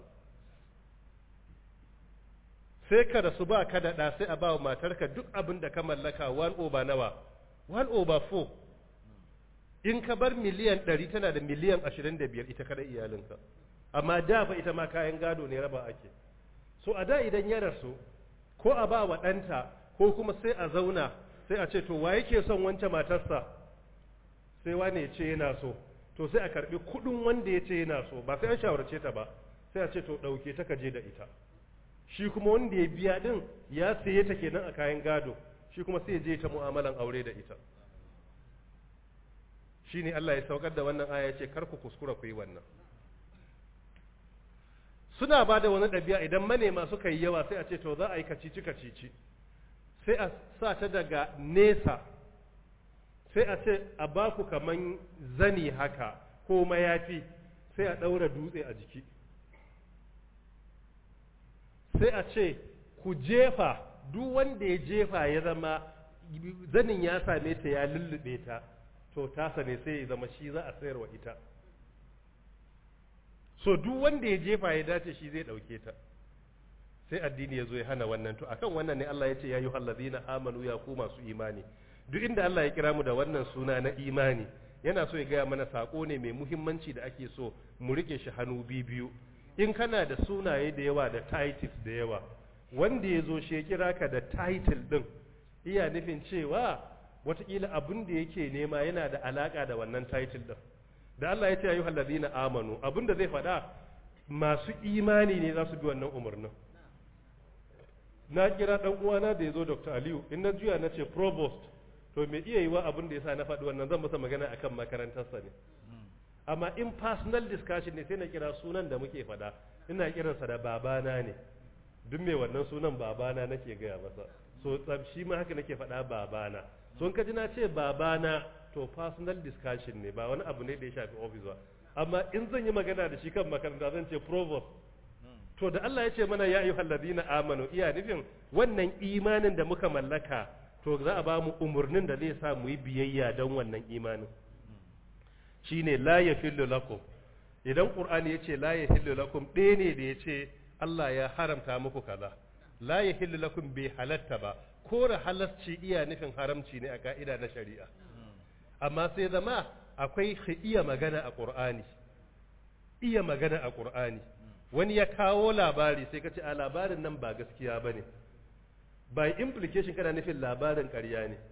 sai ka da su ba ka da ɗa sai a ba wa matarka duk abin da ka mallaka one over nawa one over four in ka bar miliyan ɗari tana da miliyan ashirin da biyar ita kada iyalinka amma da fa ita ma kayan gado ne raba ake so a da idan ya rasu ko a ba wa ɗanta ko kuma sai a zauna sai a ce to wa yake son wancan matarsa sai wane ya ce yana so to sai a karbi kudin wanda ya ce yana so ba sai an shawarce ta ba sai a ce to dauke ta kaje da ita shi kuma wanda ya biya din ya saye ta kenan a kayan gado shi kuma sai ya je ta mu'amalan aure da ita shine Allah ya saukar da wannan aya ya ce kar ku kuskura ku yi wannan suna ba da wani ɗabi'a idan manema suka yi yawa sai a ce to za a yi kacici kacici sai a sa ta daga nesa sai a ce a ba ku kaman zani haka ko mayafi sai a ɗaura dutse a jiki sai a ce ku jefa duk wanda ya jefa ya zama zanin ya same ta ya lullube ta to tasa ne sai ya zama shi za a sayarwa ita so duk wanda ya jefa ya dace shi zai ɗauke ta sai addini ya zo ya hana wannan to akan wannan ne Allah ya ce ya yi hallazina amanu ya ku masu imani duk inda Allah ya kira mu da wannan suna na imani yana so ya gaya mana sako ne mai muhimmanci da ake so mu rike shi hannu biyu in kana da sunaye da yawa da titles da yawa wanda ya zo shi ya kira ka da title din iya nufin cewa watakila abin da yake nema yana da alaka da wannan title din da Allah ya ce ayyuhal ladina amanu abin da zai faɗa masu imani ne za su bi wannan umarnin na kira dan uwana da ya zo Dr. Aliyu in na juya na ce provost to me iya yiwa abin da yasa na faɗi wannan zan masa magana akan makarantarsa ne amma in personal discussion ne sai na kira sunan da muke faɗa ina kiransa da babana ne duk mai wannan sunan babana nake gaya masa so shi ma haka nake faɗa babana so in ka ji na ce babana to personal discussion ne ba wani abu ne da ya shafi office ba amma in zan yi magana da shi kan makaranta zan ce provost to da Allah ya ce mana ya ayyuhal ladina amanu iya nufin wannan imanin da muka mallaka to za a ba mu umurnin da zai sa mu yi biyayya don wannan imanin shine la yahillu lakum idan qur'ani ya ce la yahillu lakum ɗaya ne da ya ce Allah ya haramta muku kaza la yahillu lakum bai halatta ba kore halasci iya nufin haramci ne a ka'ida na shari'a amma sai zama akwai iya magana a qur'ani iya magana a qur'ani wani ya kawo labari sai ka ce a labarin nan ba gaskiya ba ne by implication kana nufin labarin ƙarya ne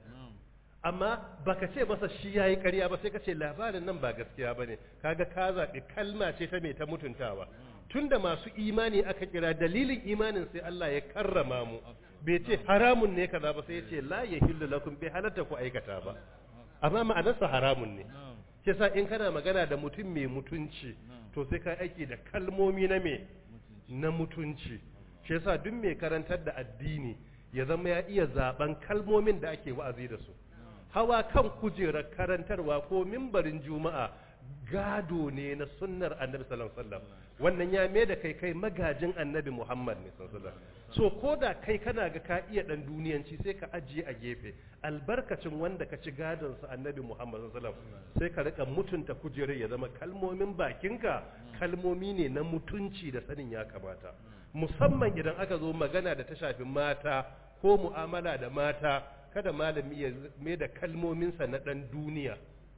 amma baka ce masa shi ya yi ƙarya ba sai ka ce labarin nan ba gaskiya ba ne kaga ka zaɓi kalma ce ta mai ta mutuntawa tunda masu imani aka kira dalilin imanin sai Allah ya karrama mu bai ce haramun ne kaza ba sai ya ce la yahillu lakum bai halatta ku aikata ba amma ma'anarsa haramun ne shi sa in kana magana da mutum mai mutunci to sai ka aiki da kalmomi na me na mutunci shi yasa duk mai karantar da addini ya zama ya iya zaben kalmomin da ake wa'azi da su hawa kan kujerar karantarwa ko mimbarin juma'a gado ne na sunnar annabi sallallahu alaihi wasallam wannan ya mai da kai kai magajin annabi muhammad ne sallallahu alaihi wasallam so ko da kai kana ga ka iya dan duniyanci sai ka ajiye a gefe albarkacin wanda ka ci gadon sa annabi muhammad sallallahu alaihi wasallam sai ka rika mutunta kujerar ya zama kalmomin bakinka kalmomi ne na mutunci da sanin ya kamata musamman idan aka zo magana da ta shafi mata ko mu'amala da mata kada malami ya mai da kalmominsa na dan duniya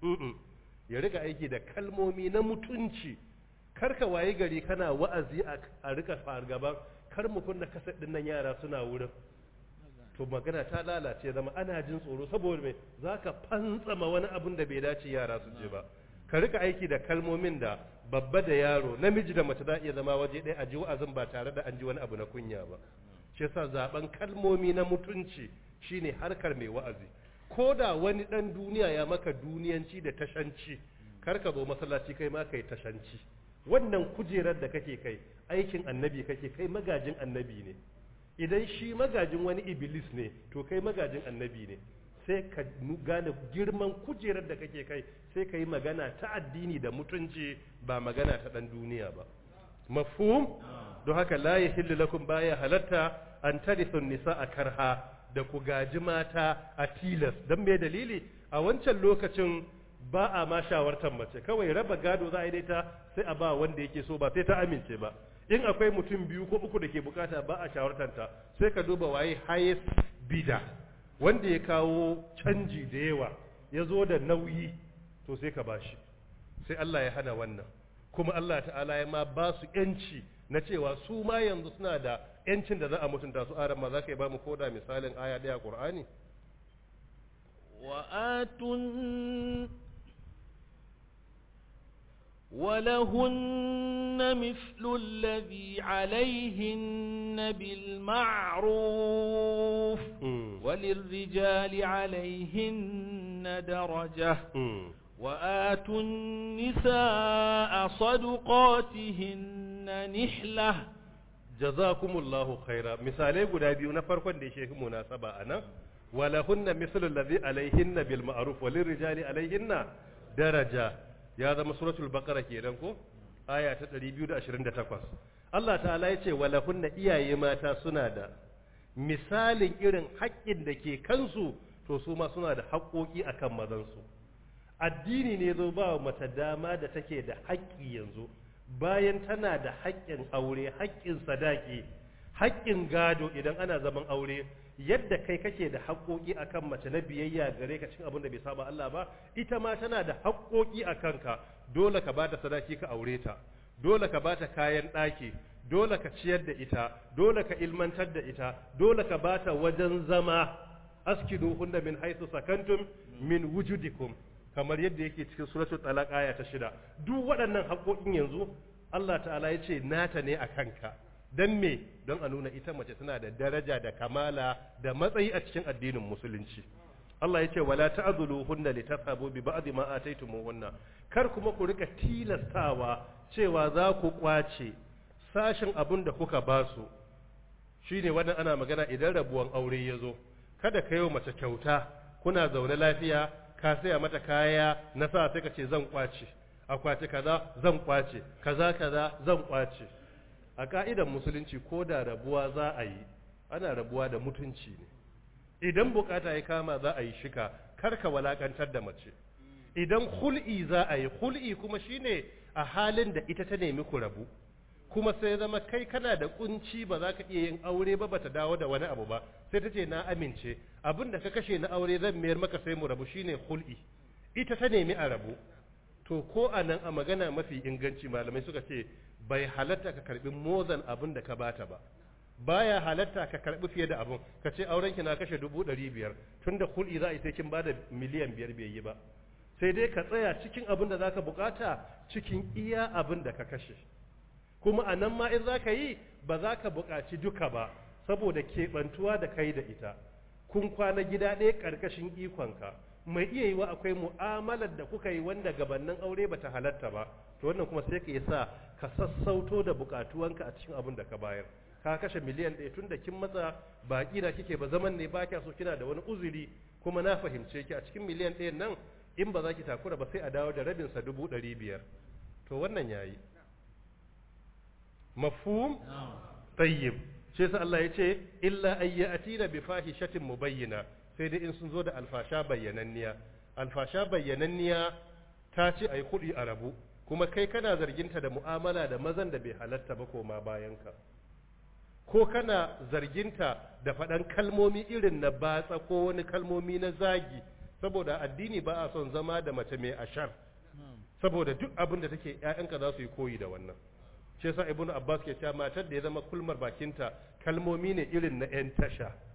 ya rika aiki da kalmomi na mutunci karka waye gari kana wa'azi a rika fargaban kar mu kunna kasar din nan yara suna wurin to magana ta lalace zama ana jin tsoro saboda me zaka fantsama wani abun da bai dace yara su je ba ka rika aiki da kalmomin da babba da yaro namiji da mace za iya zama waje ɗaya a ji wa'azin ba tare da an ji wani abu na kunya ba shi yasa zaben kalmomi na mutunci shine harkar mai wa'azi ko da wani dan duniya ya maka duniyanci da tashanci kar ka zo masallaci kai ma kai tashanci wannan kujerar da kake kai aikin annabi kake kai magajin annabi ne idan shi magajin wani iblis ne to kai magajin annabi ne sai ka gane girman kujerar da kake kai sai ka yi magana ta addini da mutunci ba magana ta ɗan duniya ba mafhum don haka la yahillu lakum baya halatta an tarithu nisa a karha da ku gaji mata a tilas dan me dalili a wancan lokacin ba a ma shawartar mace kawai raba gado za a yi dai ta sai a ba wanda yake so ba sai ta amince ba in akwai mutum biyu ko uku da ke bukata ba a shawartanta sai ka duba waye highest bidder wanda ya kawo canji da yawa ya zo da nauyi to sai ka bashi sai Allah ya hana wannan kuma Allah ta'ala ya ma ba su yanci na cewa su ma yanzu suna da yancin da za a mutunta su aran ma za ka yi ba mu koda misalin aya ɗaya Qur'ani وآتوا ولهن مثل الذي عليهن بالمعروف وللرجال عليهن درجة وآتوا النساء صدقاتهن نحلة jazakumullahu khaira misalai guda biyu na farkon da yake munasaba anan walahunna mislu allazi alaihinna bil ma'ruf walil rijali alaihinna daraja ya zama suratul baqara kenan ko aya ta 228 Allah ta'ala yace walahunna iyaye mata suna da misalin irin haƙƙin da ke kansu to su ma suna da haƙƙoƙi akan mazansu addini ne zo ba mata dama da take da haƙƙi yanzu bayan tana da haƙƙin aure haƙƙin sadaki haƙƙin gado idan ana zaman aure yadda kai kake da haƙƙoƙi akan mace na biyayya gare ka cin abin da bai saba Allah ba ita ma tana da haƙƙoƙi a kanka dole ka bata sadaki ka aure ta dole ka bata kayan ɗaki dole ka ciyar da ita dole ka ilmantar da ita dole ka bata wajen zama askiduhunna min haythu sakantum min wujudikum kamar yadda yake cikin suratul talaq aya ta shida duk waɗannan haƙoƙin yanzu Allah ta'ala ya ce nata ne a kanka don me don a nuna ita mace tana da daraja da kamala da matsayi a cikin addinin musulunci Allah ya ce wala ta'dhuluhunna litathabu bi ba'd ma ataytumuhunna kar kuma ku rika tilastawa cewa za ku kwace sashin abun da kuka ba su shine wannan ana magana idan rabuwan aure ya zo kada ka yi mace kyauta kuna zaune lafiya ka saya mata kaya na sa sai ka ce zan kwace akwati kaza zan kwace kaza kaza zan kwace a ka'idan musulunci ko da rabuwa za a yi ana rabuwa da mutunci ne idan bukata ya kama za a yi shika kar ka walakantar da mace idan hul'i za a yi hul'i kuma shine a halin da ita ta nemi ku rabu kuma sai zama kai kana da kunci ba za ka iya yin aure ba bata dawo da wani abu ba sai ta ce na amince abin da ka kashe na aure zan mayar maka sai mu rabu shine hul'i ita ta nemi a rabu to ko a nan a magana mafi inganci malamai suka ce bai halatta ka karbi mozan abin da ka bata ba baya halatta ka karbi fiye da abin ka ce auren ki na kashe dubu ɗari biyar tun da hul'i za a yi sai kin bada miliyan biyar bai yi ba sai dai ka tsaya cikin abin da zaka bukata cikin iya abin da ka kashe kuma a nan ma in za ka yi ba za ka buƙaci duka ba saboda keɓantuwa da kai da ita kun kwana gida ɗaya ƙarƙashin ikonka mai iya yiwa akwai mu'amalar da kuka yi wanda gabannin aure bata halatta ba to wannan kuma sai ka yi sa ka sassauto da buƙatuwanka a cikin abin da ka bayar ka kashe miliyan ɗaya tun da kin matsa ba ƙira kike ba zaman ne ba kya so kina da wani uzuri kuma na fahimce ki a cikin miliyan ɗayan nan in ba za ki takura ba sai a dawo da rabinsa dubu ɗari biyar to wannan yayi mafhum tayyib shi sa Allah ya ce illa ayyatina bi fahishatin mubayyina sai dai in sun zo da alfasha bayyananniya alfasha bayyananniya ta ce ai kudi a rabu kuma kai kana zarginta da mu'amala da mazan da bai halatta ba koma bayanka ko kana zarginta da faɗan kalmomi irin na batsa ko wani kalmomi na zagi saboda addini ba a son zama da mace mai ashar saboda duk abin da take ƴaƴanka za su yi koyi da wannan shi yasa ibnu abbas ke cewa matar da ya zama kulmar bakinta kalmomi ne irin na yan tasha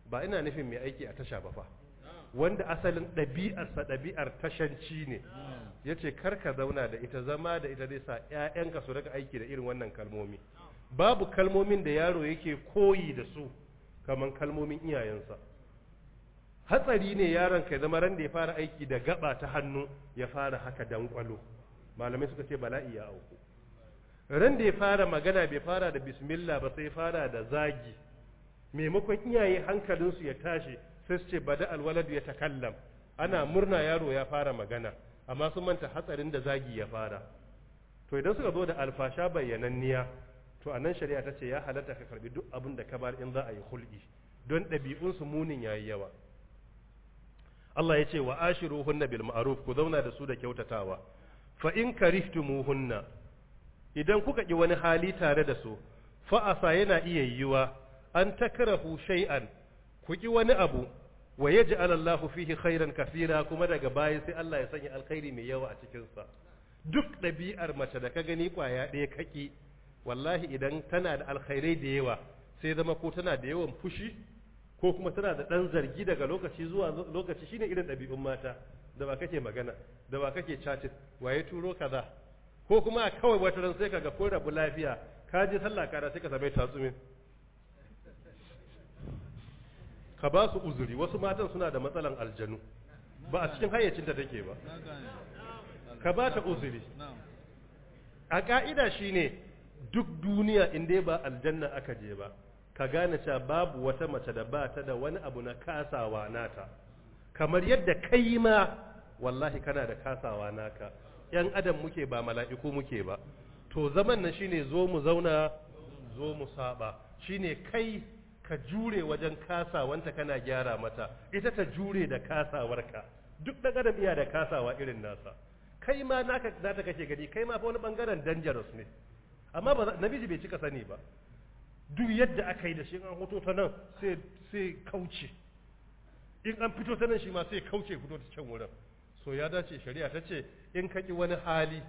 ba ina nufin mai aiki a tasha ba fa wanda asalin ɗabi'arsa ɗabi'ar tashanci ne ya ce ka zauna da ita zama da ita zai sa 'ya'yanka su rika aiki da irin wannan kalmomi babu kalmomin da yaro yake koyi da su kamar kalmomin iyayensa hatsari ne yaron ka zama ran da ya fara aiki da gaba ta hannu ya fara haka dankwalo malamai suka ce bala'i ya auku ran da ya fara magana bai fara da bismillah ba sai fara da zagi maimakon iyaye hankalinsu ya tashi sai su ce bada alwaladu ya takallam ana murna yaro ya fara magana amma sun manta hatsarin da zagi ya fara to idan suka zo da alfasha bayyananniya to anan shari'a ta ce ya halatta ka karbi duk abin da ka bar in za a yi hulɗi don ɗabi'unsu munin yayi yawa Allah ya ce wa ashiruhunna bil ma'ruf ku zauna da su da kyautatawa fa in karihtumuhunna idan kuka ki wani hali tare da su fa asa yana iya yiwa an takrahu shay'an ku ki wani abu wa yaj'al Allahu fihi khairan kaseera kuma daga baya sai Allah ya sanya alkhairi mai yawa a cikin sa duk ɗabi'ar mace da ka gani kwaya ɗaya kaki wallahi idan tana da alkhairai da yawa sai zama ko tana da yawan fushi ko kuma tana da ɗan zargi daga lokaci zuwa lokaci shine irin ɗabi'un mata da ba kake magana da ba kake chatting waye turo kaza ko kuma a kawai wata ran sai kaga ko rabu lafiya ka je sallah kara sai ka same tatsumin ka ba su uzuri wasu matan suna da matsalan aljanu ba a cikin hayyacinta take ba ka ba ta uzuri a ka'ida shine duk duniya in dai ba aljanna aka je ba ka gane cewa babu wata mace da ba ta da wani abu na kasawa nata kamar yadda kai ma wallahi kana da kasawa naka yan adam muke ba mala'iku muke ba to zaman nan shine zo mu zauna zo mu saba shine kai ka jure wajen kasawanta kana gyara mata ita ta jure da kasawarka duk da adam iya da kasawa irin nasa kai ma naka zata kake gani kai ma fa wani bangaren dangerous ne amma ba namiji bai cika sani ba duk yadda aka yi da shi an hoto ta nan sai kauce in an fito ta nan shi ma sai kauce fito ta can wurin so ya dace shari'a ta ce in ka ƙi wani hali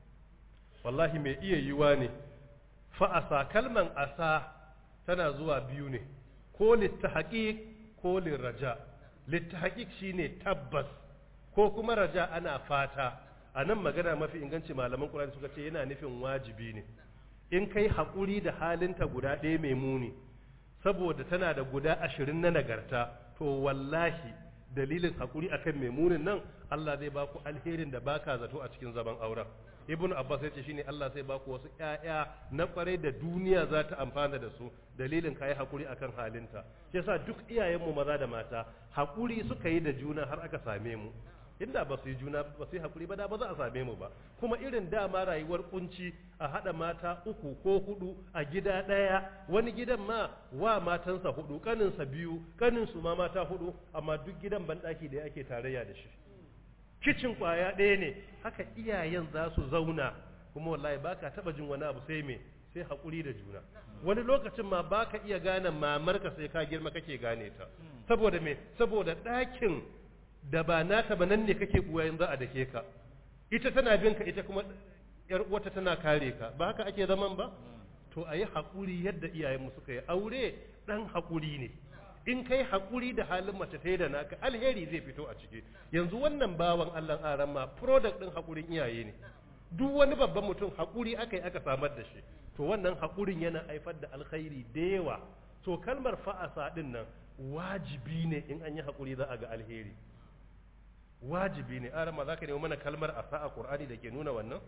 wallahi mai iya yiwa ne fa'asa kalman asa tana zuwa biyu ne ko littahaƙiƙ ko liraja littahaƙiƙ shine tabbas ko kuma raja ana fata a nan magana mafi inganci malaman ƙurani suka ce yana nufin wajibi ne in kai haƙuri da halinta guda ɗaya mai muni saboda tana da guda ashirin na nagarta to wallahi dalilin haƙuri akan mai munin nan Allah zai baku alherin da baka zato a cikin zaman auren ibn abbas ya ce shine Allah sai baku wasu ƴaƴa na kwarai da duniya za ta amfana da su dalilin kai haƙuri akan halinta shi yasa duk iyayenmu maza da mata haƙuri suka yi da juna har aka same mu inda ba su yi juna ba su yi hakuri ba da ba za a same mu ba kuma irin dama rayuwar kunci a haɗa mata uku ko hudu a gida ɗaya wani gidan ma wa matansa hudu kaninsa biyu kaninsu ma mata hudu amma duk gidan banɗaki da ake tarayya da shi kicin kwaya ɗaya ne haka iyayen za su zauna kuma wallahi ba ka taɓa jin wani abu sai me sai haƙuri da juna wani lokacin ma ba ka iya gane mamarka sai ka girma kake gane ta saboda me saboda ɗakin da ba naka ba nan ne kake kuwa za a dake ka ita tana bin ka ita kuma yar uwata tana kare ka ba haka ake zaman ba to ayi hakuri yadda iyayenmu suka yi aure dan hakuri ne in kai hakuri da halin mace ta da naka alheri zai fito a ciki yanzu wannan bawan Allah aran ma product din hakurin iyaye ne duk wani babban mutum hakuri aka yi aka samar da shi to wannan hakurin yana haifar da alkhairi da yawa to kalmar fa'asa din nan wajibi ne in an yi hakuri za a ga alheri wajibi ne arama za ka nemi mana kalmar asa a ƙur'ani da ke nuna wannan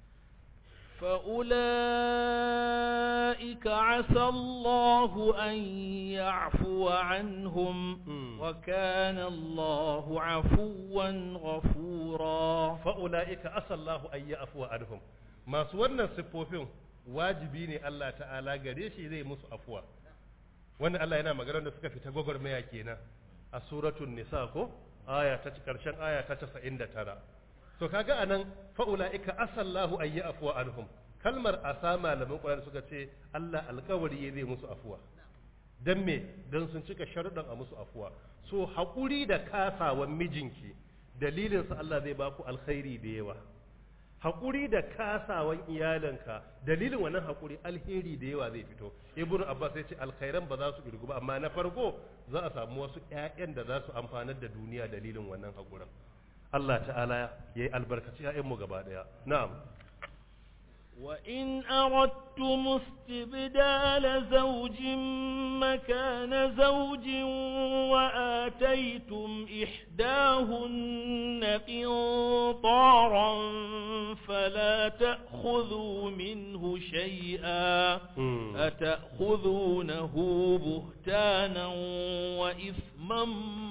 فأولئك عسى الله أن يعفو عنهم وكان الله عفوا غفورا فأولئك عسى الله أن يعفو عنهم ما سورنا السفوفين wajibi ne Allah ta'ala gare shi zai musu afuwa wannan Allah yana magana da suka fita gwagwarmaya kenan a suratul nisa ko aya ta karshen aya ta 99 to kaga anan fa ulaika asallahu ay ya'fu anhum kalmar asa malaman Qur'ani suka ce Allah alkawari zai musu afuwa dan me dan sun cika sharuɗan a musu afuwa so hakuri da kasawan mijinki dalilin sa Allah zai baku alkhairi da yawa haƙuri da kasawan iyalanka dalilin wannan haƙuri alheri da yawa zai fito ibnu abbas ya ce alkhairan ba za su irgu ba amma na farko za a samu wasu ƴaƴan da za su amfanar da duniya dalilin wannan haƙurin Allah ta'ala ya yi albarkaci ƴaƴanmu gaba ɗaya na'am وإن أردتم استبدال زوج مكان زوج وآتيتم إحداهن قنطارا فلا تأخذوا منه شيئا مم. أتأخذونه بهتانا وإثما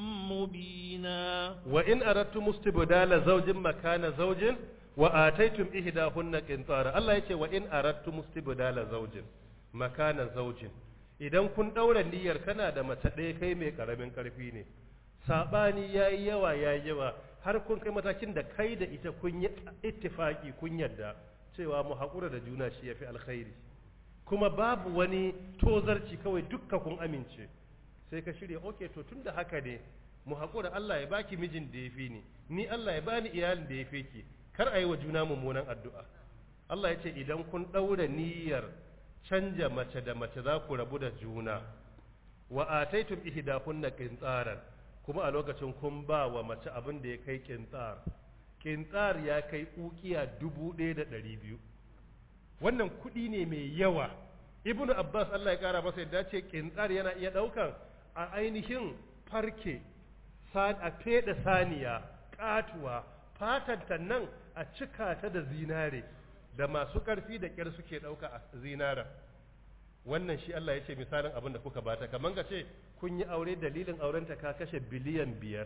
مبينا wa in aradtum istibdala zawjin makana zawjin wa ataytum ihdahunna qintara Allah yace wa in aradtum istibdala zawjin makana zawjin idan kun daura niyyar kana da mace ɗaya kai mai karamin karfi ne sabani yayi yawa yayi yawa har kun kai matakin da kai da ita kun yi ittifaki kun yadda cewa mu haƙura da juna shi yafi alkhairi kuma babu wani tozarci kawai dukka kun amince sai ka shirya okay to tunda haka ne mu haƙura Allah ya baki mijin da ya fi ni ni Allah ya bani iyalin da ya fi ki kar a yi wa juna mummunan addu'a Allah ya ce idan kun ɗaura niyyar canja mace da mace za ku rabu da juna wa ataitum ihdakunna qintaran kuma a lokacin kun ba wa mace abin da ya kai qintar qintar ya kai ukiya dubu ɗaya da ɗari biyu wannan kuɗi ne mai yawa ibnu abbas Allah ya kara masa yadda ce qintar yana iya ɗaukan a ainihin farke a feɗe saniya ƙatuwa fatanta nan a cika ta da zinare da masu ƙarfi da ƙyar suke ɗauka a zinaren wannan shi Allah ya ce misalin abin da kuka bata kamar ka ce kun yi aure dalilin aurenta ka kashe biliyan biyar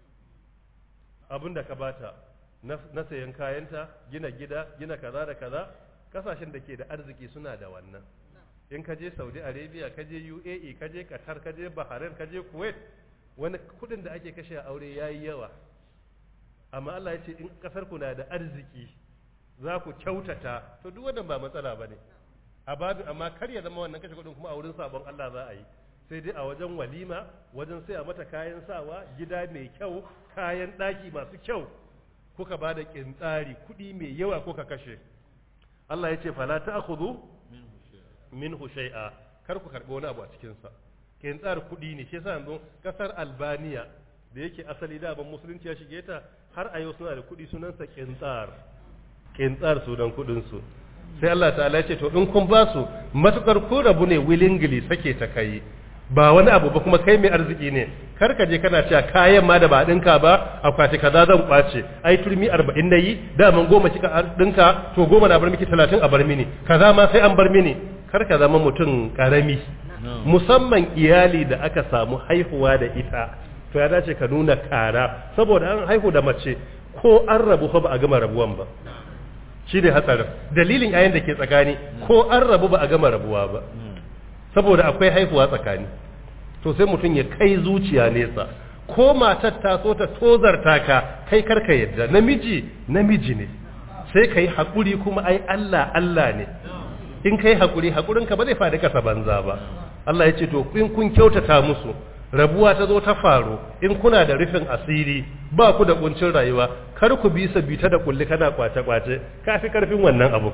abin da ka bata na na sayan kayanta gina gida gina kaza da kaza kasashen da ke da arziki suna da wannan in ka je saudi arabia ka je uae ka je qatar ka je bahrain ka je kuwait wani kudin da ake kashe a aure yayi yawa amma Allah ya ce in kasar ku na da arziki za ku kyautata to duk wannan ba matsala bane a babu amma kar ya zama wannan kashe kudin kuma a wurin sabon Allah za a yi sai dai a wajen walima wajen sai a mata kayan sawa gida mai kyau kayan daki masu kyau kuka ba da kintsari kudi mai yawa kuka kashe Allah ya ce fala ta'khudhu minhu shay'a kar ku karbi wani abu a cikin sa kintsar kudi ne shi yasa yanzu kasar Albania da yake asali da ban musulunci ya shige ta har a yau suna da kudi sunansa kintsar kintsar sunan kudin su sai Allah ta'ala ya ce to in kun ba su matukar ku rabu ne willingly sake ta kai ba wani abu ba kuma kai mai arziki ne kar ka je kana cewa kayan ma da ba dinka ba akwati kaza zan kwace ai turmi 40 nayi da man goma kika dinka to goma na bar miki 30 a bar mini kaza ma sai an bar mini kar ka zama mutum karami musamman iyali da aka samu haihuwa da ita to ya dace ka nuna kara saboda an haihu da mace ko an rabu fa ba a gama rabuwan ba shi ne hatsarin dalilin yayin da ke tsakani ko an rabu ba a gama rabuwa ba saboda akwai haihuwa tsakani to sai mutum ya kai zuciya nesa ko matar ta so ta tozarta ka kai karka yadda namiji namiji ne sai ka yi haƙuri kuma ai Allah Allah ne in kai haƙuri haƙurinka ba zai faɗi ƙasa banza ba Allah ya ce to in kun kyautata musu rabuwa ta zo ta faru in kuna da rufin asiri ba ku da kuncin rayuwa kar ku bi bita da kulli kana kwace kwace kafi karfin wannan abu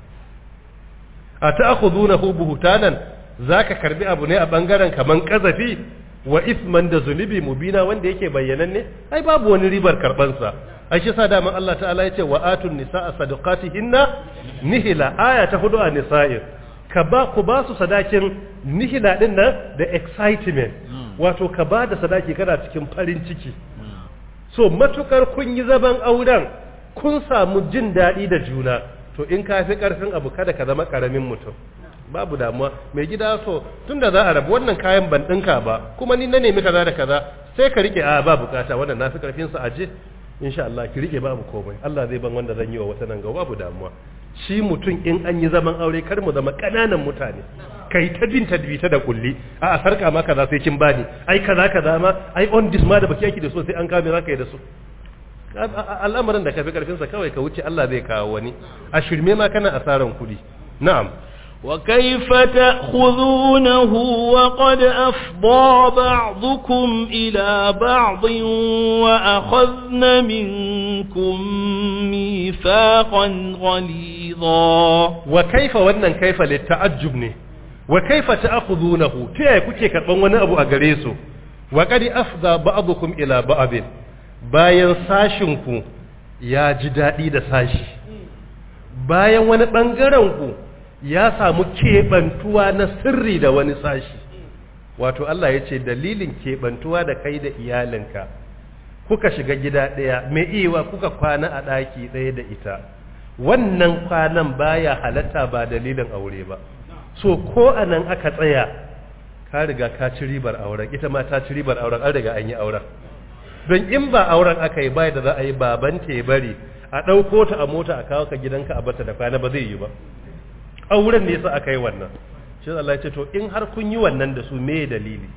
a ta'khudunahu buhtanan zaka karbi abu ne a bangaren kaman kazafi wa isman da zunubi mubina wanda yake bayyananne ai babu wani ribar karban sa ai shi sa daman Allah ta'ala yace wa atun nisaa sadaqatihinna nihila aya ta hudu a nisa'in ka ba ku ba su sadakin nihila din nan da excitement wato ka ba da sadaki kana cikin farin ciki so matukar kun yi zaman auren kun samu jin daɗi da juna to in ka fi ƙarfin abu kada ka zama ƙaramin mutum babu damuwa mai gida so tun da za a rabu wannan kayan ban ɗinka ba kuma ni na nemi kaza da kaza sai ka rike a ba bukata wannan na fi ƙarfin sa aje insha Allah ki rike babu komai Allah zai ban wanda zan yi wa wata nan ga babu damuwa shi mutum in an yi zaman aure kar mu zama ƙananan mutane kai ta bin tadbita da kulli a a sarka ma kaza sai kin bani ai kaza kaza ma ai on this ma da baki yaki da so sai an kame zaka yi da su al'amarin da ka fi karfin sa kawai ka wuce Allah zai kawo wani a shirme ma kana asaran kuɗi na'am وكيف تأخذونه وقد أفضى بعضكم إلى بعض وأخذن منكم ميثاقا غليظا wa kaifa wannan kaifa litta'ajjub ne wa kaifa ta'khudunahu ta yaya kuke karban wani abu a gare su wa qad afda ba'dukum ila ba'd bayan sashin ku ya ji dadi da sashi bayan wani bangaren ku ya samu kebantuwa na sirri da wani sashi wato Allah ya ce dalilin kebantuwa da kai da iyalinka kuka shiga gida ɗaya mai iya kuka kwana a ɗaki ɗaya da ita wannan kwanan baya halatta ba dalilin aure ba so ko anan aka tsaya ka riga ka ci ribar auren ita ma ta ci ribar auren an riga an yi auren don in ba auren aka yi bai da za a yi baban ta bari a ɗauko ta a mota a kawo ka gidanka a bata da kwana ba zai yi ba auren ne yasa aka yi wannan shi Allah ya ce to in har kun yi wannan da su me dalili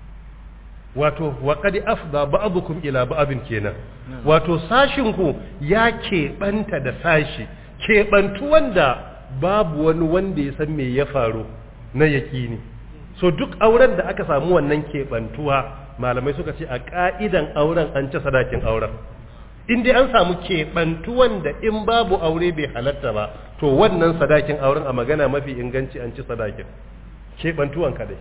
wato wa qad afda ba'dukum ila ba'din kenan wato sashin ku ya keɓanta da sashi keɓantu wanda babu wani wanda ya san me ya faru na yakini so duk auren da aka samu wannan keɓantuwa malamai suka ce a ka'idan auren an ci sadakin auren in dai an samu keɓantuwan da in babu aure bai halatta ba to wannan sadakin auren a magana mafi inganci an ci sadakin keɓantuwan kadai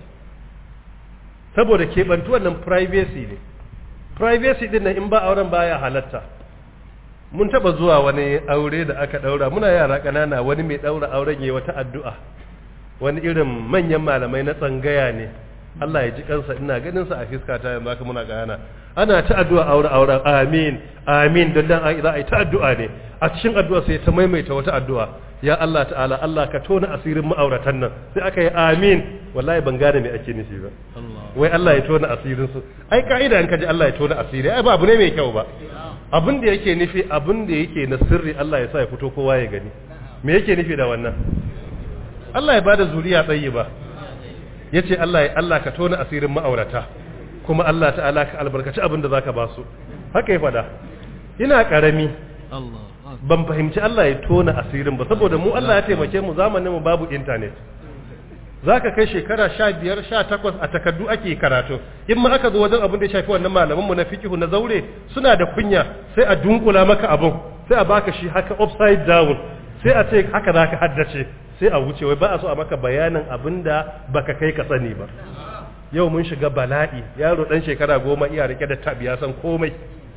saboda keɓantuwan nan privacy ne privacy din nan in ba auren baya halatta mun taba zuwa wani aure da aka daura muna yara ƙanana wani mai daura auren yayi wata addu'a wani irin manyan malamai na tsangaya ne Allah ya ji kansa ina ganin sa a fiska ta yanzu haka muna gana ana ta addu'a aure auren amin amin dan dan za a yi ta addu'a ne a cikin addu'a sai ta maimaita wata addu'a ya Allah ta'ala Allah ka tona asirin ma'auratan nan sai aka yi amin wallahi ban gane me ake nufi ba wai Allah ya tona asirin su ai ka'ida in ka ji Allah ya tona asiri ai ba abu ne mai kyau ba abin da yake nufi abin da yake na sirri Allah ya sa ya fito kowa ya gani me yake nufi da wannan Allah ya bada zuriya tsayi ba yace Allah ya Allah ka tona asirin ma'aurata kuma Allah ta'ala ka albarkaci abin da zaka ba su haka ya fada ina karami ban fahimci Allah ya tona asirin ba saboda mu Allah ya taimake mu zamanin mu babu internet zaka kai shekara 15 18 a takardu ake karatu in ma aka zo wajen abin da ya shafi wannan malaman mu na fiqhu na zaure suna da kunya sai a dunkula maka abun sai a baka shi haka upside down sai a ce haka zaka haddace sai a wuce wai ba a so a maka bayanin abin da baka kai ka sani ba yau mun shiga bala'i yaro dan shekara goma iya rike da tab ya san komai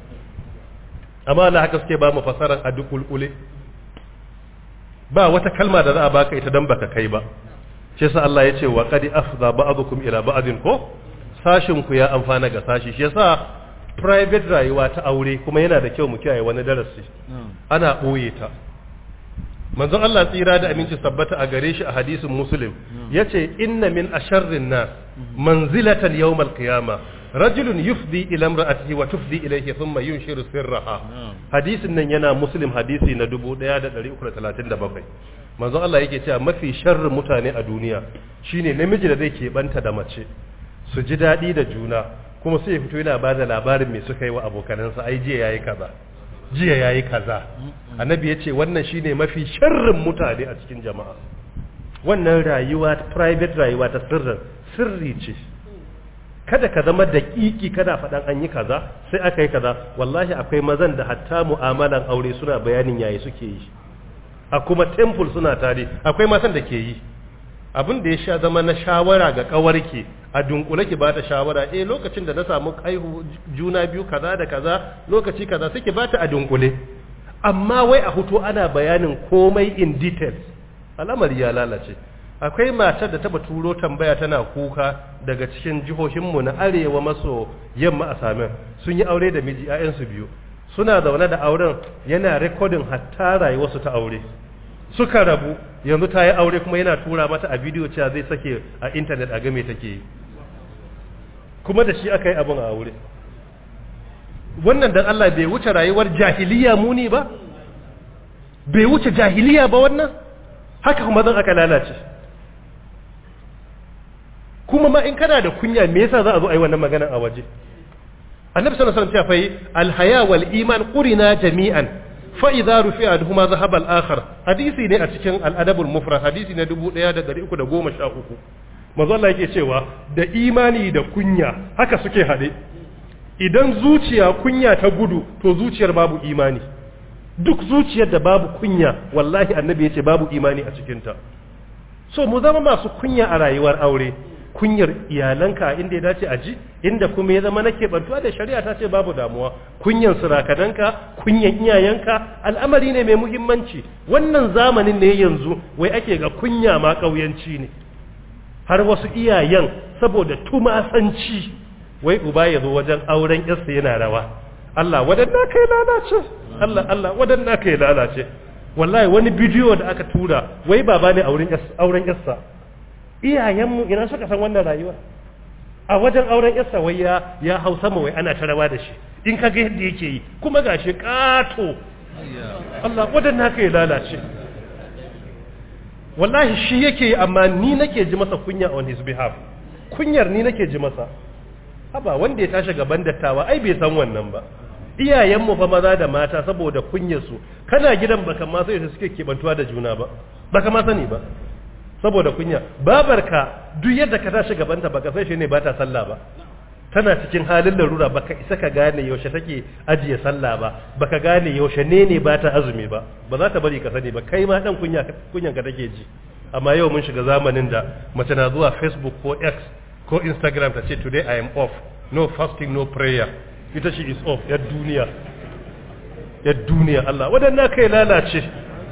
amma Allah haka suke ba mu fasaran a dukulkule ba wata kalma da za a baka ita dan baka kai ba shi yasa Allah ya ce wa qad afza ba'dukum ila ba'din ko sashin ku ya amfana ga sashi shi yasa private rayuwa ta aure kuma yana da kyau mu kiyaye wani darasi ana boye ta manzon Allah tsira da aminci sabbata a gare shi a hadisin muslim yace inna min asharrin nas manzilatan yawm al-qiyamah rajulun yufdi ila imra'atihi wa tufdi ilayhi thumma yunshiru sirraha hadisin nan yana muslim hadisi na 1337 manzon Allah yake cewa mafi sharrin mutane a duniya shine namiji da zai keɓanta da mace su ji daɗi da juna kuma sai ya fito yana ba da labarin me suka yi wa abokanansa ai jiya yayi kaza jiya yayi kaza annabi ya ce wannan shine mafi sharrin mutane a cikin jama'a wannan rayuwa private rayuwa ta sirrin sirri ce kada ka zama daƙiƙi kada faɗan an yi kaza sai aka yi kaza wallahi akwai mazan da hatta mu'amalan aure suna bayanin yayi suke yi a kuma temple suna tare akwai matan da ke yi abin da ya sha zama na shawara ga kawarki a dunkule ki bata shawara eh lokacin da na samu haihu juna biyu kaza da kaza lokaci kaza suke bata a dunkule amma wai a hutu ana bayanin komai in details al'amari ya lalace akwai matar da taba turo tambaya tana kuka daga cikin jihohinmu na arewa maso yamma a samin sun yi aure da miji 'ya'yansu biyu suna zaune da auren yana rekodin hatta rayuwarsu ta aure suka rabu yanzu ta yi aure kuma yana tura mata a bidiyo cewa zai sake a intanet a game take yi kuma da shi aka yi abin a aure wannan dan Allah bai wuce rayuwar jahiliya muni ba bai wuce jahiliya ba wannan haka kuma zan aka lalace kuma ma in kana da kunya me yasa za a zo a yi wannan magana a waje annabi sallallahu alaihi wasallam ya fa alhaya wal iman qurina jami'an fa idza rufi'a ahaduhuma dhahaba al-akhar hadisi ne a cikin al-adabul mufrad hadisi na 1313 manzo Allah yake cewa da imani da kunya haka suke hade idan zuciya kunya ta gudu to zuciyar babu imani duk zuciyar da babu kunya wallahi annabi yace babu imani a cikinta so mu zama masu kunya a rayuwar aure kunyar iyalanka inda ya dace a ji inda kuma ya zama na keɓantuwa da shari'a ta ce babu damuwa kunyan surakadanka kunyan iyayenka al'amari ne mai muhimmanci wannan zamanin ne yanzu wai ake ga kunya ma ƙauyanci ne har wasu iyayen saboda tumasanci wai uba ya zo wajen auren yarsa yana rawa Allah wadanna kai lalace Allah Allah wadanna kai lalace wallahi wani bidiyo da aka tura wai baba ne auren auren yarsa iyayenmu ina suka san wannan rayuwa a wajen auren yarsa wai ya ya hau sama wai ana ta rawa da shi in kaga yadda yake yi kuma gashi kato Allah wadanna kai lalace wallahi shi yake yi amma ni nake ji masa kunya on his behalf kunyar ni nake ji masa haba wanda ya tashi gaban dattawa ai bai san wannan ba iyayenmu fa maza da mata saboda kunyarsu kana gidan baka ma sai suke kebantuwa da juna ba baka ma sani ba saboda kunya babarka duk yadda ka tashi gabanta baka sai shi ne ba ta sallah ba tana cikin halin larura baka isa ka gane yaushe take ajiye sallah ba baka gane yaushe ne ne ba ta azumi ba ba za ta bari ka sani ba kai ma dan kunya kunyan ka take ji amma yau mun shiga zamanin da mace na zuwa facebook ko x ko instagram ta ce today i am off no fasting no prayer ita shi is off yar duniya yar duniya Allah wadannan kai lalace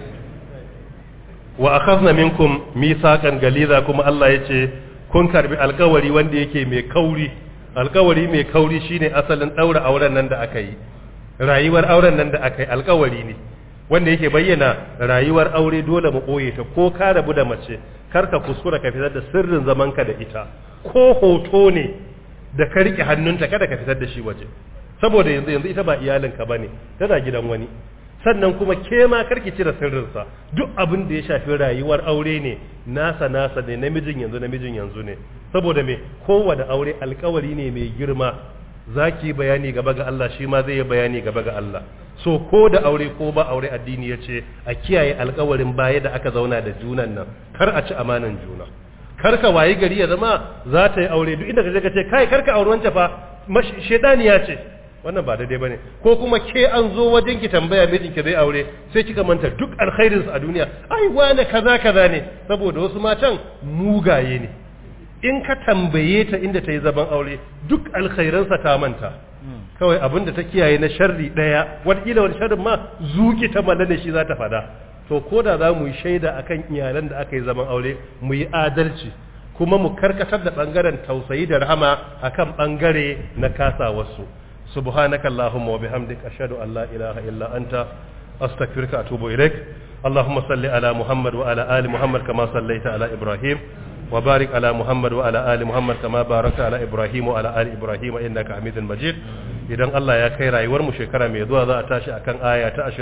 wa akhadna minkum mithaqan galiza kuma Allah yace kun karbi alkawari wanda yake mai kauri alkawari mai kauri shine asalin daura auren nan da aka yi rayuwar auren nan da aka yi alkawari ne wanda yake bayyana rayuwar aure dole mu boye ta ko ka rabu da mace kar ka kuskura ka fitar da sirrin zamanka da ita ko hoto ne da ka rike hannunta kada ka fitar da shi waje saboda yanzu yanzu ita ba iyalinka bane tana gidan wani sannan kuma ke ma karki cire sirrinsa duk abin da ya shafi rayuwar aure ne nasa nasa ne namijin yanzu namijin yanzu ne saboda me kowane aure alkawari ne mai girma zaki bayani gaba ga Allah shi ma zai yi bayani gaba ga Allah so ko da aure ko ba aure addini ya ce a kiyaye alkawarin baya da aka zauna da junan nan kar a ci amanan juna kar ka wayi gari ya zama za ta yi aure duk inda ka je ka ce kai kar ka aure wancan fa shedaniya ce wannan ba daidai bane ko kuma ke an zo wajen ki tambaya mijin ki zai aure sai kika manta duk alkhairin a duniya ai wane kaza kaza ne saboda wasu matan mugaye ne in ka tambaye ta inda ta yi zaban aure duk alkhairansa ta manta kawai abin da ta kiyaye na sharri daya wataƙila wani sharrin ma zuki ta malla da shi za ta fada to ko da za mu yi shaida akan iyalan da aka yi zaman aure mu yi adalci kuma mu karkatar da bangaren tausayi da rahama akan bangare na kasa wasu سبحانك اللهم وبحمدك أشهد أن لا إله إلا أنت أستغفرك أتوب إليك اللهم صل على محمد وعلى آل محمد كما صليت على إبراهيم وبارك على محمد وعلى آل محمد كما باركت على إبراهيم وعلى آل إبراهيم إنك حميد مجيد idan Allah ya kai rayuwar mu shekara mai zuwa za a tashi akan aya ta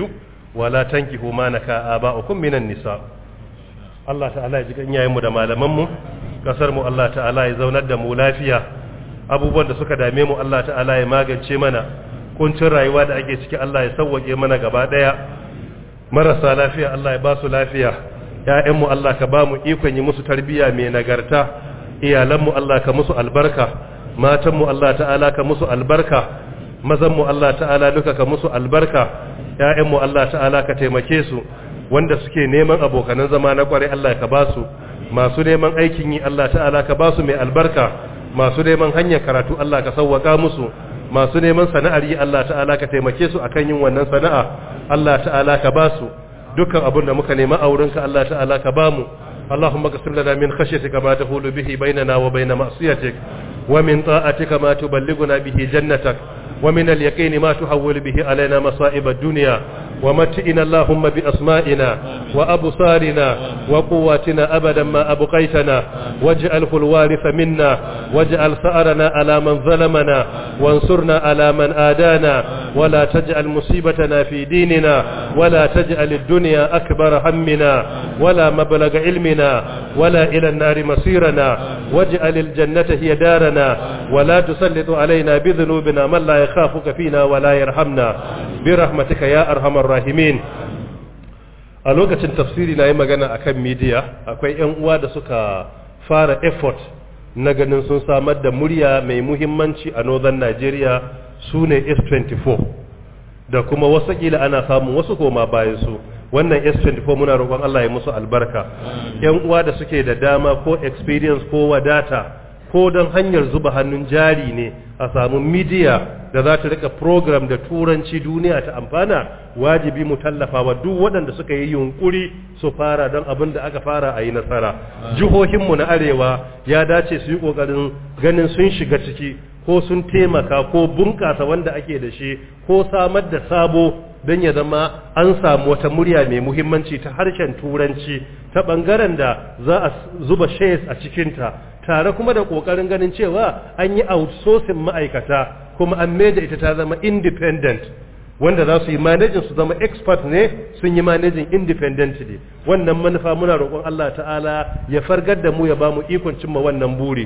22 wala tankihu ma naka aba'ukum minan nisa Allah ta'ala ya ji ganyayen mu da malaman mu kasar mu Allah ta'ala ya zaunar da mu lafiya abubuwan da suka dame mu Allah ta'ala ya magance mana kuncin rayuwa da ake ciki Allah ya sauwake mana gaba daya marasa lafiya Allah ya ba su lafiya ƴaƴanmu Allah ka ba mu ikon yi musu tarbiyya mai nagarta iyalanmu Allah ka musu albarka matanmu Allah ta'ala ka musu albarka mazanmu Allah ta'ala duka ka musu albarka ƴaƴanmu Allah ta'ala ka taimake su wanda suke neman abokanan zama na kware Allah ka ba su masu neman aikin yi Allah ta'ala ka ba su mai albarka masu neman hanyar karatu Allah ka sauwaka musu masu neman sana'ar yi Allah ta'ala ka taimake su akan yin wannan sana'a Allah ta'ala ka ba su dukkan abin da muka nema a wurinka Allah ta'ala ka ba mu اللهم اغفر لنا من خشيتك ما تحول به بيننا وبين معصيتك ومن طاعتك ما تبلغنا به جنتك ومن اليقين ما تحول به علينا مصائب الدنيا ومتئنا اللهم بأسمائنا وأبصارنا وقواتنا أبدا ما أبقيتنا واجعله الوارث منا واجعل ثأرنا على من ظلمنا وانصرنا على من آدانا ولا تجعل مصيبتنا في ديننا ولا تجعل الدنيا أكبر همنا ولا مبلغ علمنا ولا إلى النار مصيرنا واجعل الجنة هي دارنا ولا تسلط علينا بذنوبنا من لا يخافك فينا ولا يرحمنا برحمتك يا أرحم الراحمين rahimin a lokacin tafsiri na yi magana akan media akwai 'yan uwa da suka fara effort na ganin sun samar da murya mai muhimmanci a northern nigeria su ne s24 da kuma wasu kila ana samun wasu koma bayan su wannan s24 muna roƙon allah ya musu albarka 'yan uwa da suke da dama ko experience ko wadata ko don hanyar zuba hannun jari ne a samu midiya da za ta rika program da turanci duniya ta amfana wajibi mu tallafa wa duk waɗanda suka yi yunkuri su fara don abin da aka fara a yi nasara jihohinmu na arewa ya dace su yi ƙoƙarin ganin sun shiga ciki ko sun taimaka ko bunƙasa wanda ake da shi ko samar da sabo don ya zama an samu wata murya mai muhimmanci ta harshen turanci ta ɓangaren da za a zuba shares a cikinta tare kuma da ƙoƙarin ganin cewa an yi outsourcing ma'aikata kuma an da ita ta zama independent wanda za su yi manajin su zama expert ne sun yi manajin independently wannan manufa muna roƙon Allah ta'ala ya fargar da mu ya ba mu ikon cimma wannan buri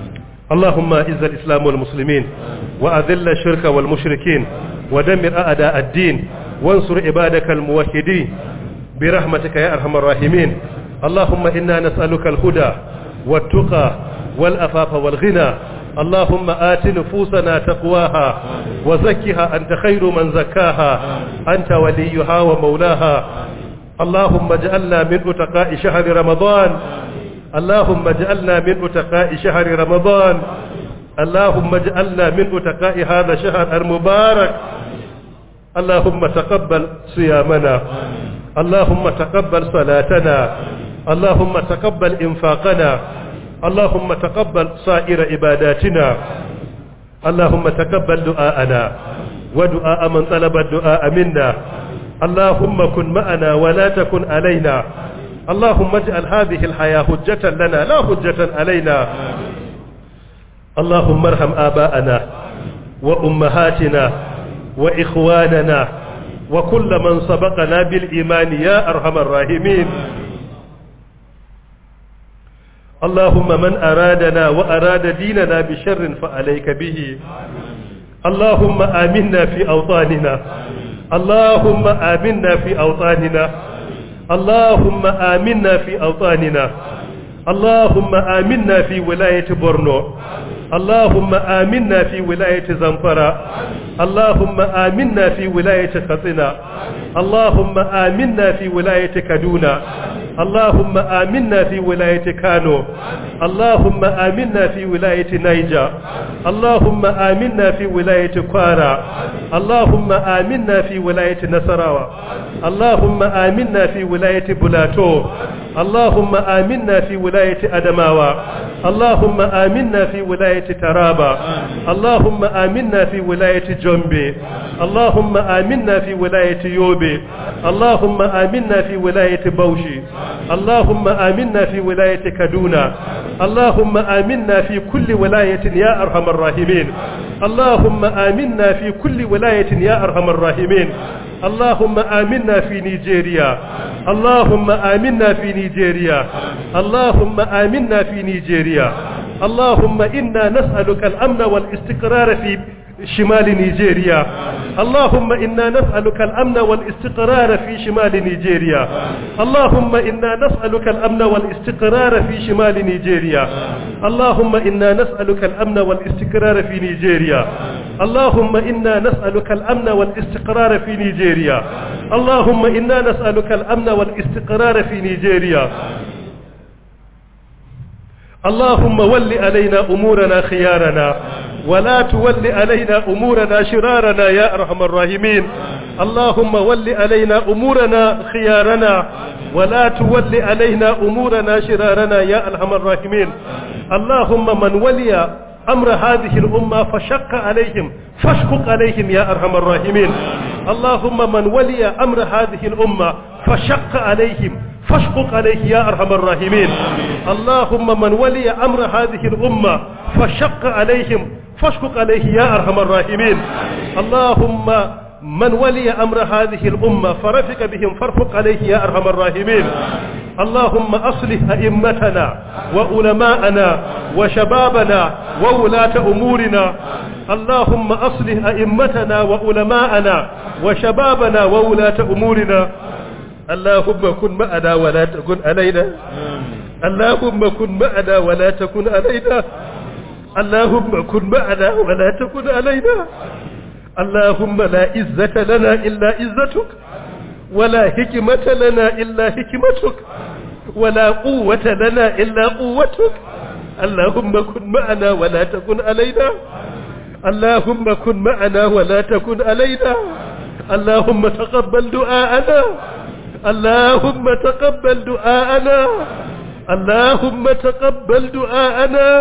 اللهم اعز الاسلام والمسلمين واذل الشرك والمشركين ودمر اعداء الدين وانصر عبادك الموحدين برحمتك يا ارحم الراحمين اللهم انا نسالك الهدى والتقى والافاف والغنى اللهم آت نفوسنا تقواها وزكها أنت خير من زكاها أنت وليها ومولاها اللهم اجعلنا من أتقاء شهر رمضان اللهم اجعلنا من أتقاء شهر رمضان اللهم اجعلنا من أتقاء هذا الشهر المبارك اللهم تقبل صيامنا اللهم تقبل صلاتنا اللهم تقبل إنفاقنا اللهم تقبل سائر عباداتنا اللهم تقبل دعاءنا ودعاء من طلب الدعاء منا اللهم كن معنا ولا تكن علينا اللهم اجعل هذه الحياة حجة لنا لا حجة علينا اللهم ارحم آباءنا وأمهاتنا وإخواننا وكل من سبقنا بالإيمان يا أرحم الراحمين اللهم من أرادنا وأراد ديننا بشر فعليك به اللهم آمنا في أوطاننا اللهم آمنا في أوطاننا اللهم آمنا في أوطاننا اللهم آمنا في ولاية بورنو اللهم آمنا في ولاية زنفرة اللهم آمنا في ولاية خطنا اللهم آمنا في ولاية كدونا اللهم آمنا في ولاية كانو اللهم آمنا في ولاية نيجا اللهم آمنا في ولاية كوارا اللهم آمنا في ولاية نصراوة اللهم آمنا في ولاية بلاتو اللهم آمنا في ولاية أدماوة اللهم آمنا في ولاية ترابا اللهم آمنا في ولاية جنبي اللهم آمنا في ولاية يوبي اللهم آمنا في ولاية بوشي اللهم آمنا في ولاية كدونا اللهم آمنا في كل ولاية يا أرحم الراحمين اللهم آمنا في كل ولاية يا أرحم الراحمين اللهم آمنا في نيجيريا اللهم آمنا في نيجيريا اللهم آمنا في نيجيريا اللهم إنا نسألك الأمن والاستقرار في شمال نيجيريا اللهم إنا نسألك الأمن والاستقرار في شمال نيجيريا اللهم إنا نسألك الأمن والاستقرار في شمال نيجيريا اللهم إنا نسألك الأمن والاستقرار في نيجيريا اللهم إنا نسألك الأمن والاستقرار في نيجيريا اللهم إنا نسألك الأمن والاستقرار في نيجيريا اللهم ول علينا أمورنا خيارنا ولا تول علينا أمورنا شرارنا يا أرحم الراحمين اللهم ول علينا أمورنا خيارنا ولا تول علينا أمورنا شرارنا يا أرحم الراحمين اللهم من ولي أمر هذه الأمة فشق عليهم فاشقق عليهم يا أرحم الراحمين اللهم من ولي أمر هذه الأمة فشق عليهم فاشقق عليه يا أرحم الراحمين اللهم من ولي أمر هذه الأمة فشق عليهم فاشقق عليه يا أرحم الراحمين اللهم من ولي أمر هذه الأمة فرفق بهم فارفق عليه يا أرحم الراحمين اللهم أصلح أئمتنا وعلماءنا وشبابنا وولاة أمورنا اللهم أصلح أئمتنا وعلماءنا وشبابنا وولاة أمورنا اللهم كن معنا ولا تكن علينا اللهم كن معنا ولا تكن علينا اللهم كن معنا ولا تكن علينا اللهم لا عزة لنا إلا عزتك ولا حكمة لنا إلا حكمتك ولا قوة لنا إلا قوتك اللهم كن معنا ولا تكن علينا اللهم كن معنا ولا تكن علينا اللهم تقبل دعاءنا اللهم تقبل دعاءنا اللهم تقبل دعاءنا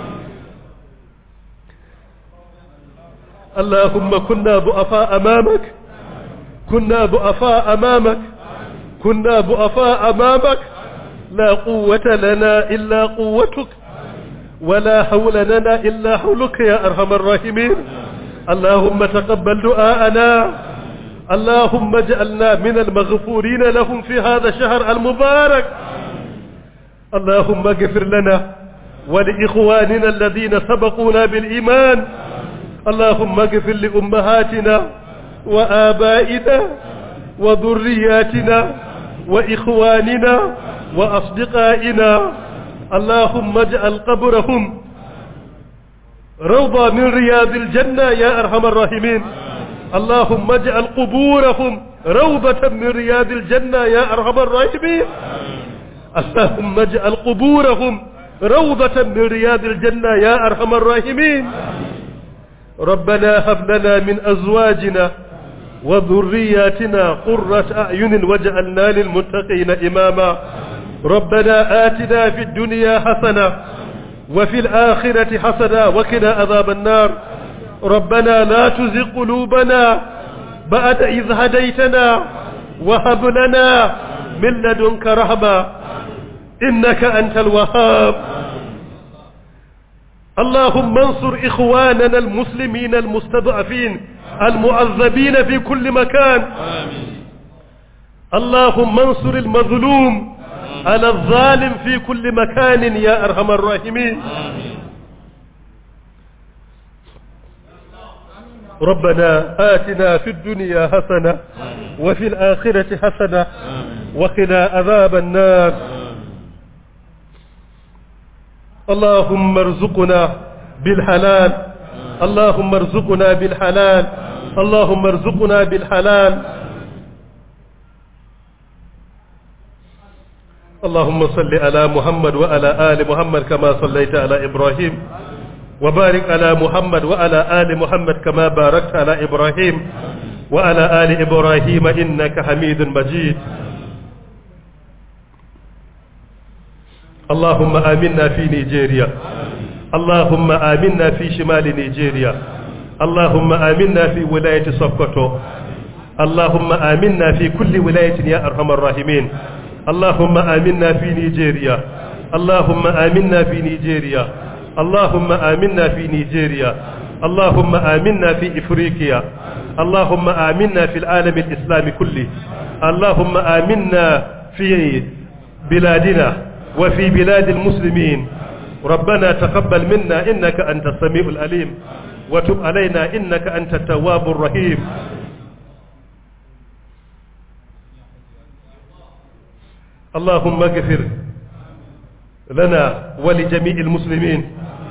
اللهم كنا ضعفاء أمامك كنا ضعفاء أمامك كنا ضعفاء أمامك لا قوة لنا إلا قوتك ولا حول لنا إلا حولك يا أرحم الراحمين اللهم تقبل دعاءنا اللهم اجعلنا من المغفورين لهم في هذا الشهر المبارك اللهم اغفر لنا ولإخواننا الذين سبقونا بالإيمان اللهم اغفر لأمهاتنا وآبائنا وذرياتنا وإخواننا وأصدقائنا اللهم اجعل قبرهم روضة من رياض الجنة يا أرحم الراحمين اللهم اجعل قبورهم روضة من رياض الجنة يا أرحم الراحمين اللهم اجعل قبورهم روضة من رياض الجنة يا أرحم الراحمين ربنا هب لنا من أزواجنا وذرياتنا قرة أعين واجعلنا للمتقين إماما ربنا آتنا في الدنيا حسنة وفي الآخرة حسنة وقنا عذاب النار ربنا لا تزغ قلوبنا بعد إذ هديتنا وهب لنا من لدنك رحمة إنك أنت الوهاب اللهم انصر إخواننا المسلمين المستضعفين المعذبين في كل مكان اللهم انصر المظلوم على الظالم في كل مكان يا أرحم الراحمين ربنا آتنا في الدنيا حسنة وفي الآخرة حسنة وقنا عذاب النار اللهم ارزقنا بالحلال اللهم ارزقنا بالحلال اللهم ارزقنا بالحلال اللهم صل على محمد وعلى آل محمد كما صليت على إبراهيم وبارك على محمد وعلى آل محمد كما باركت على إبراهيم وعلى آل إبراهيم إنك حميد مجيد اللهم آمنا في نيجيريا اللهم آمنا في شمال نيجيريا اللهم آمنا في ولاية سوكوتو اللهم آمنا في كل ولاية يا أرحم الراحمين اللهم آمنا في نيجيريا اللهم آمنا في نيجيريا اللهم آمنا في نيجيريا اللهم آمنا في إفريقيا اللهم آمنا في العالم الإسلامي كله اللهم آمنا في بلادنا وفي بلاد المسلمين ربنا تقبل منا إنك أنت السميع الأليم وتب علينا إنك أنت التواب الرحيم اللهم اغفر لنا ولجميع المسلمين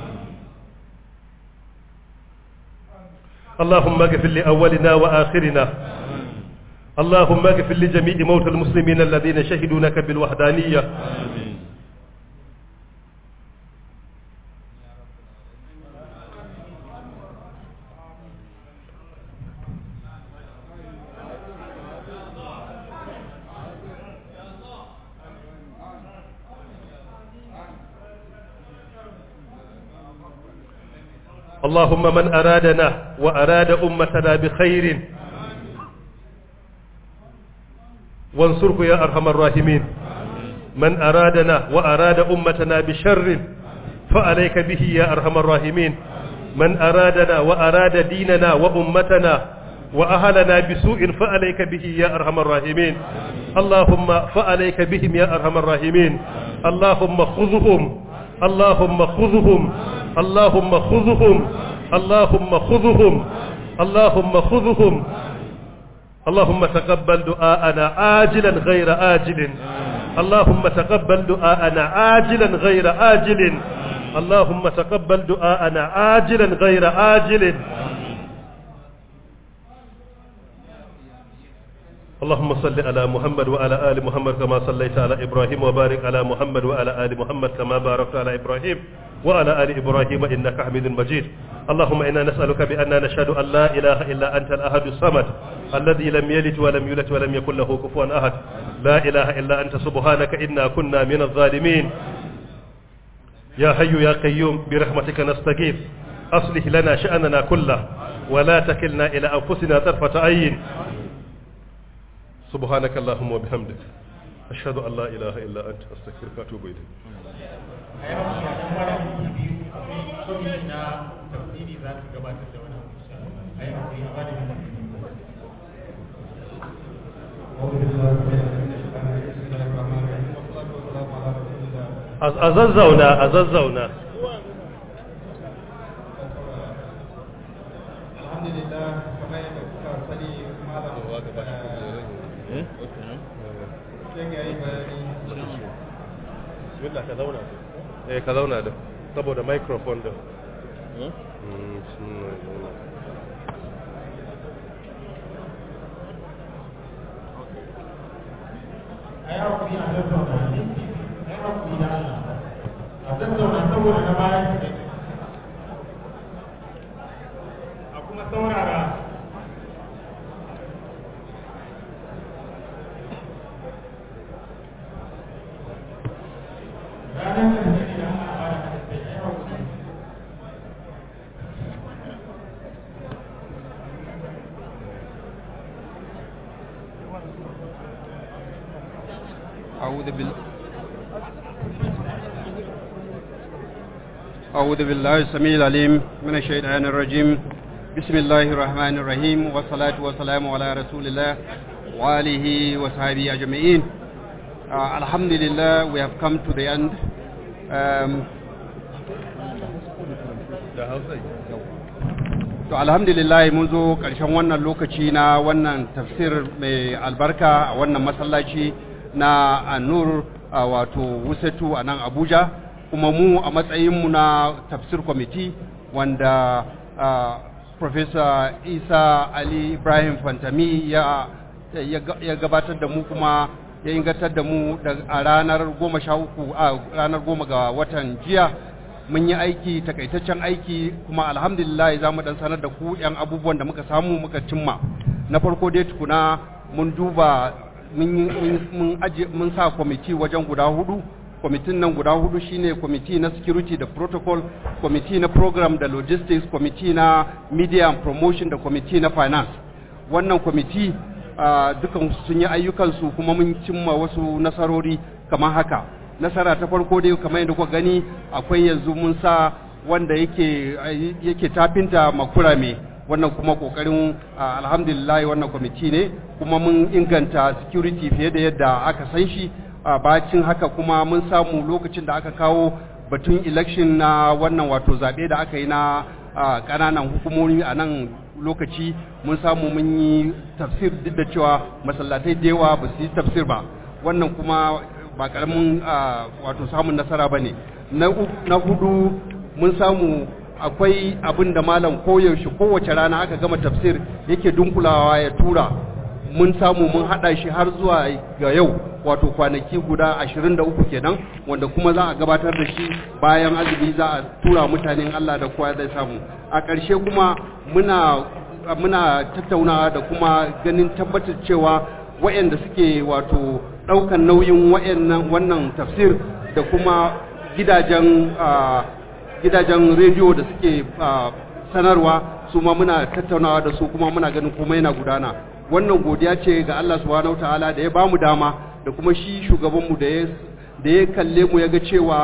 اللهم اغفر لأولنا وآخرنا اللهم اغفر لجميع موتى المسلمين الذين شهدوا لك بالوحدانية اللهم من أرادنا وأراد أمتنا بخير وانصره يا أرحم الراحمين من أرادنا وأراد أمتنا بشر فعليك به يا أرحم الراحمين من أرادنا وأراد ديننا وأمتنا وأهلنا بسوء فعليك به يا أرحم الراحمين اللهم فعليك بهم يا أرحم الراحمين اللهم خذهم اللهم خذهم اللهم خذهم اللهم خذهم اللهم خذهم اللهم تقبل دعاءنا عاجلا غير آجل اللهم تقبل دعاءنا عاجلا غير آجل اللهم تقبل دعاءنا عاجلا غير آجل اللهم صل على محمد وعلى آل محمد كما صليت على إبراهيم وبارك على محمد وعلى آل محمد كما باركت على إبراهيم وعلى آل إبراهيم إنك حميد مجيد اللهم إنا نسألك بأننا نشهد أن لا إله إلا أنت الأحد الصمد الذي لم يلد ولم يولد ولم يكن له كفوا أحد لا إله إلا أنت سبحانك إنا كنا من الظالمين يا حي يا قيوم برحمتك نستغيث أصلح لنا شأننا كله ولا تكلنا إلى أنفسنا طرفة عين سبحانك اللهم وبحمدك أشهد أن لا إله إلا أنت أستغفرك وأتوب إليك a yau shi a ɗan wani minti biyu akwai kwamiti na tafsiri za su gabatar da wani abu insha Allah. a yi hakuri a bada minti biyu. a zazzauna a zazzauna alhamdulillah kamar yadda kuka sani malam Eh? Okay, no? sai ga yi bayani bismillah ka zauna eh ka zauna da saboda microphone da Huh? Mm, bismillah. a yi hakuri a tattauna minti a yi hakuri da Allah a tattauna saboda na bayan su ne a kuma saurara ranar da ne da ana ba da kai a yi hakuri أعوذ بال أعوذ بالله السميع العليم من الشيطان الرجيم بسم الله الرحمن الرحيم والصلاة والسلام على رسول الله وآله وصحبه أجمعين uh, Alhamdulillah we have come to the end um, da hausa to alhamdulillah mun zo ƙarshen wannan lokaci na wannan tafsir mai albarka a wannan masallaci na anur a wato wusatu a nan abuja kuma mu a matsayinmu na tafsir kwamiti wanda ah, professor isa ali ibrahim fantami ya, ya ga- ya gabatar da mu kuma ya ingantar da mu da- a ranar goma sha uku a ranar goma ga watan jiya mun yi aiki takaitaccen aiki kuma alhamdulillah za mu dan sanar da ku yan abubuwan da muka samu muka cimma na farko dai tukuna mun duba mun yi- mun- mun aje mun sa kwamiti wajen guda hudu kwamitin nan guda hudu shine kwamiti na security da protocol kwamiti na program da logistics kwamiti na media and promotion da kwamiti na finance wannan kwamiti ah, dukan sun yi ayyukansu kuma mun cimma wasu nasarori kamar haka nasara ta farko dai kamar yadda kuka gani akwai yanzu mun sa wanda yake yake tafinta makurame wannan kuma kokarin ah, alhamdulillah wannan kwamiti ne kuma mun inganta security fiye da yadda aka san shi a bacin haka kuma mun samu lokacin da aka kawo batun election na wannan wato zaɓe da aka yi na ah, ƙananan hukumomi a nan lokaci mun samu mun yi tafsir duk da cewa masallatai da yawa ba su yi tafsir ba wannan kuma ba ƙaramin ah, wato samun nasara ba ne na u- na hudu mun samu akwai abin da malam koyaushe kowace rana aka gama tafsir yake dunkulawa ya tura mun samu mun hada shi har zuwa ga yau wato kwanaki guda 23 kenan wanda kuma za a gabatar da shi bayan azumi za a tura mutanen Allah da kowa zai samu a ƙarshe kuma muna muna tattaunawa da kuma ganin tabbatar cewa waɗanda suke wato ɗaukan nauyin waɗannan wannan tafsir da kuma gidajen ah, gidajen rediyo da suke ah, sanarwa su ma muna tattaunawa da su kuma muna ganin kuma yana gudana wannan godiya ce ga Allah subhanahu wataala da ya bamu dama da kuma shi shugabanmu da ya da ya kalle mu ya ga cewa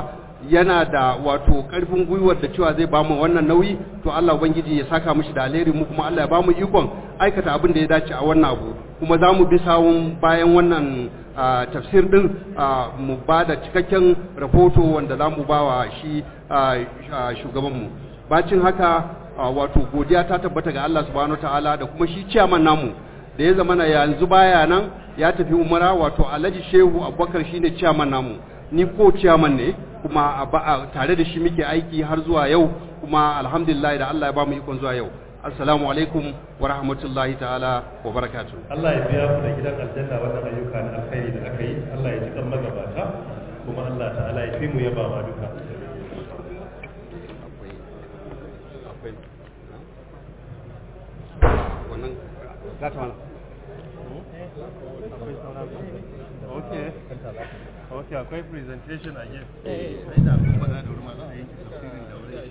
yana da wato karfin gwiwar da cewa zai bamu wannan nauyi to Allah ubangiji ya saka mishi da alheri mu kuma Allah ya bamu ikon aikata abin da ya dace a wannan abu kuma za mu bi sawun bayan wannan ah, tafsir din ah, mu ba da cikakken rahoto wanda za mu ba wa shi ah, ah, shugabanmu bacin haka ah, wato godiya ta tabbata ga Allah subhanahu ta'ala da kuma shi ciyaman namu da ya zama na yanzu baya nan ya tafi umara wato alhaji shehu abubakar shine ciyaman namu ni ko ciyaman ne kuma a ba- a tare da shi muke aiki har zuwa yau kuma alhamdulillah da Allah ya ba mu ikon zuwa yau assalamu alaikum wa rahmatullahi ta'ala wa barakatuh Allah ya biya ku da gidan aljanna wannan ayyuka na alkhairi da aka yi Allah ya ji kan magabata kuma Allah ta'ala ya fi mu yaba ma duka Okay. Okay, akwai presentation again.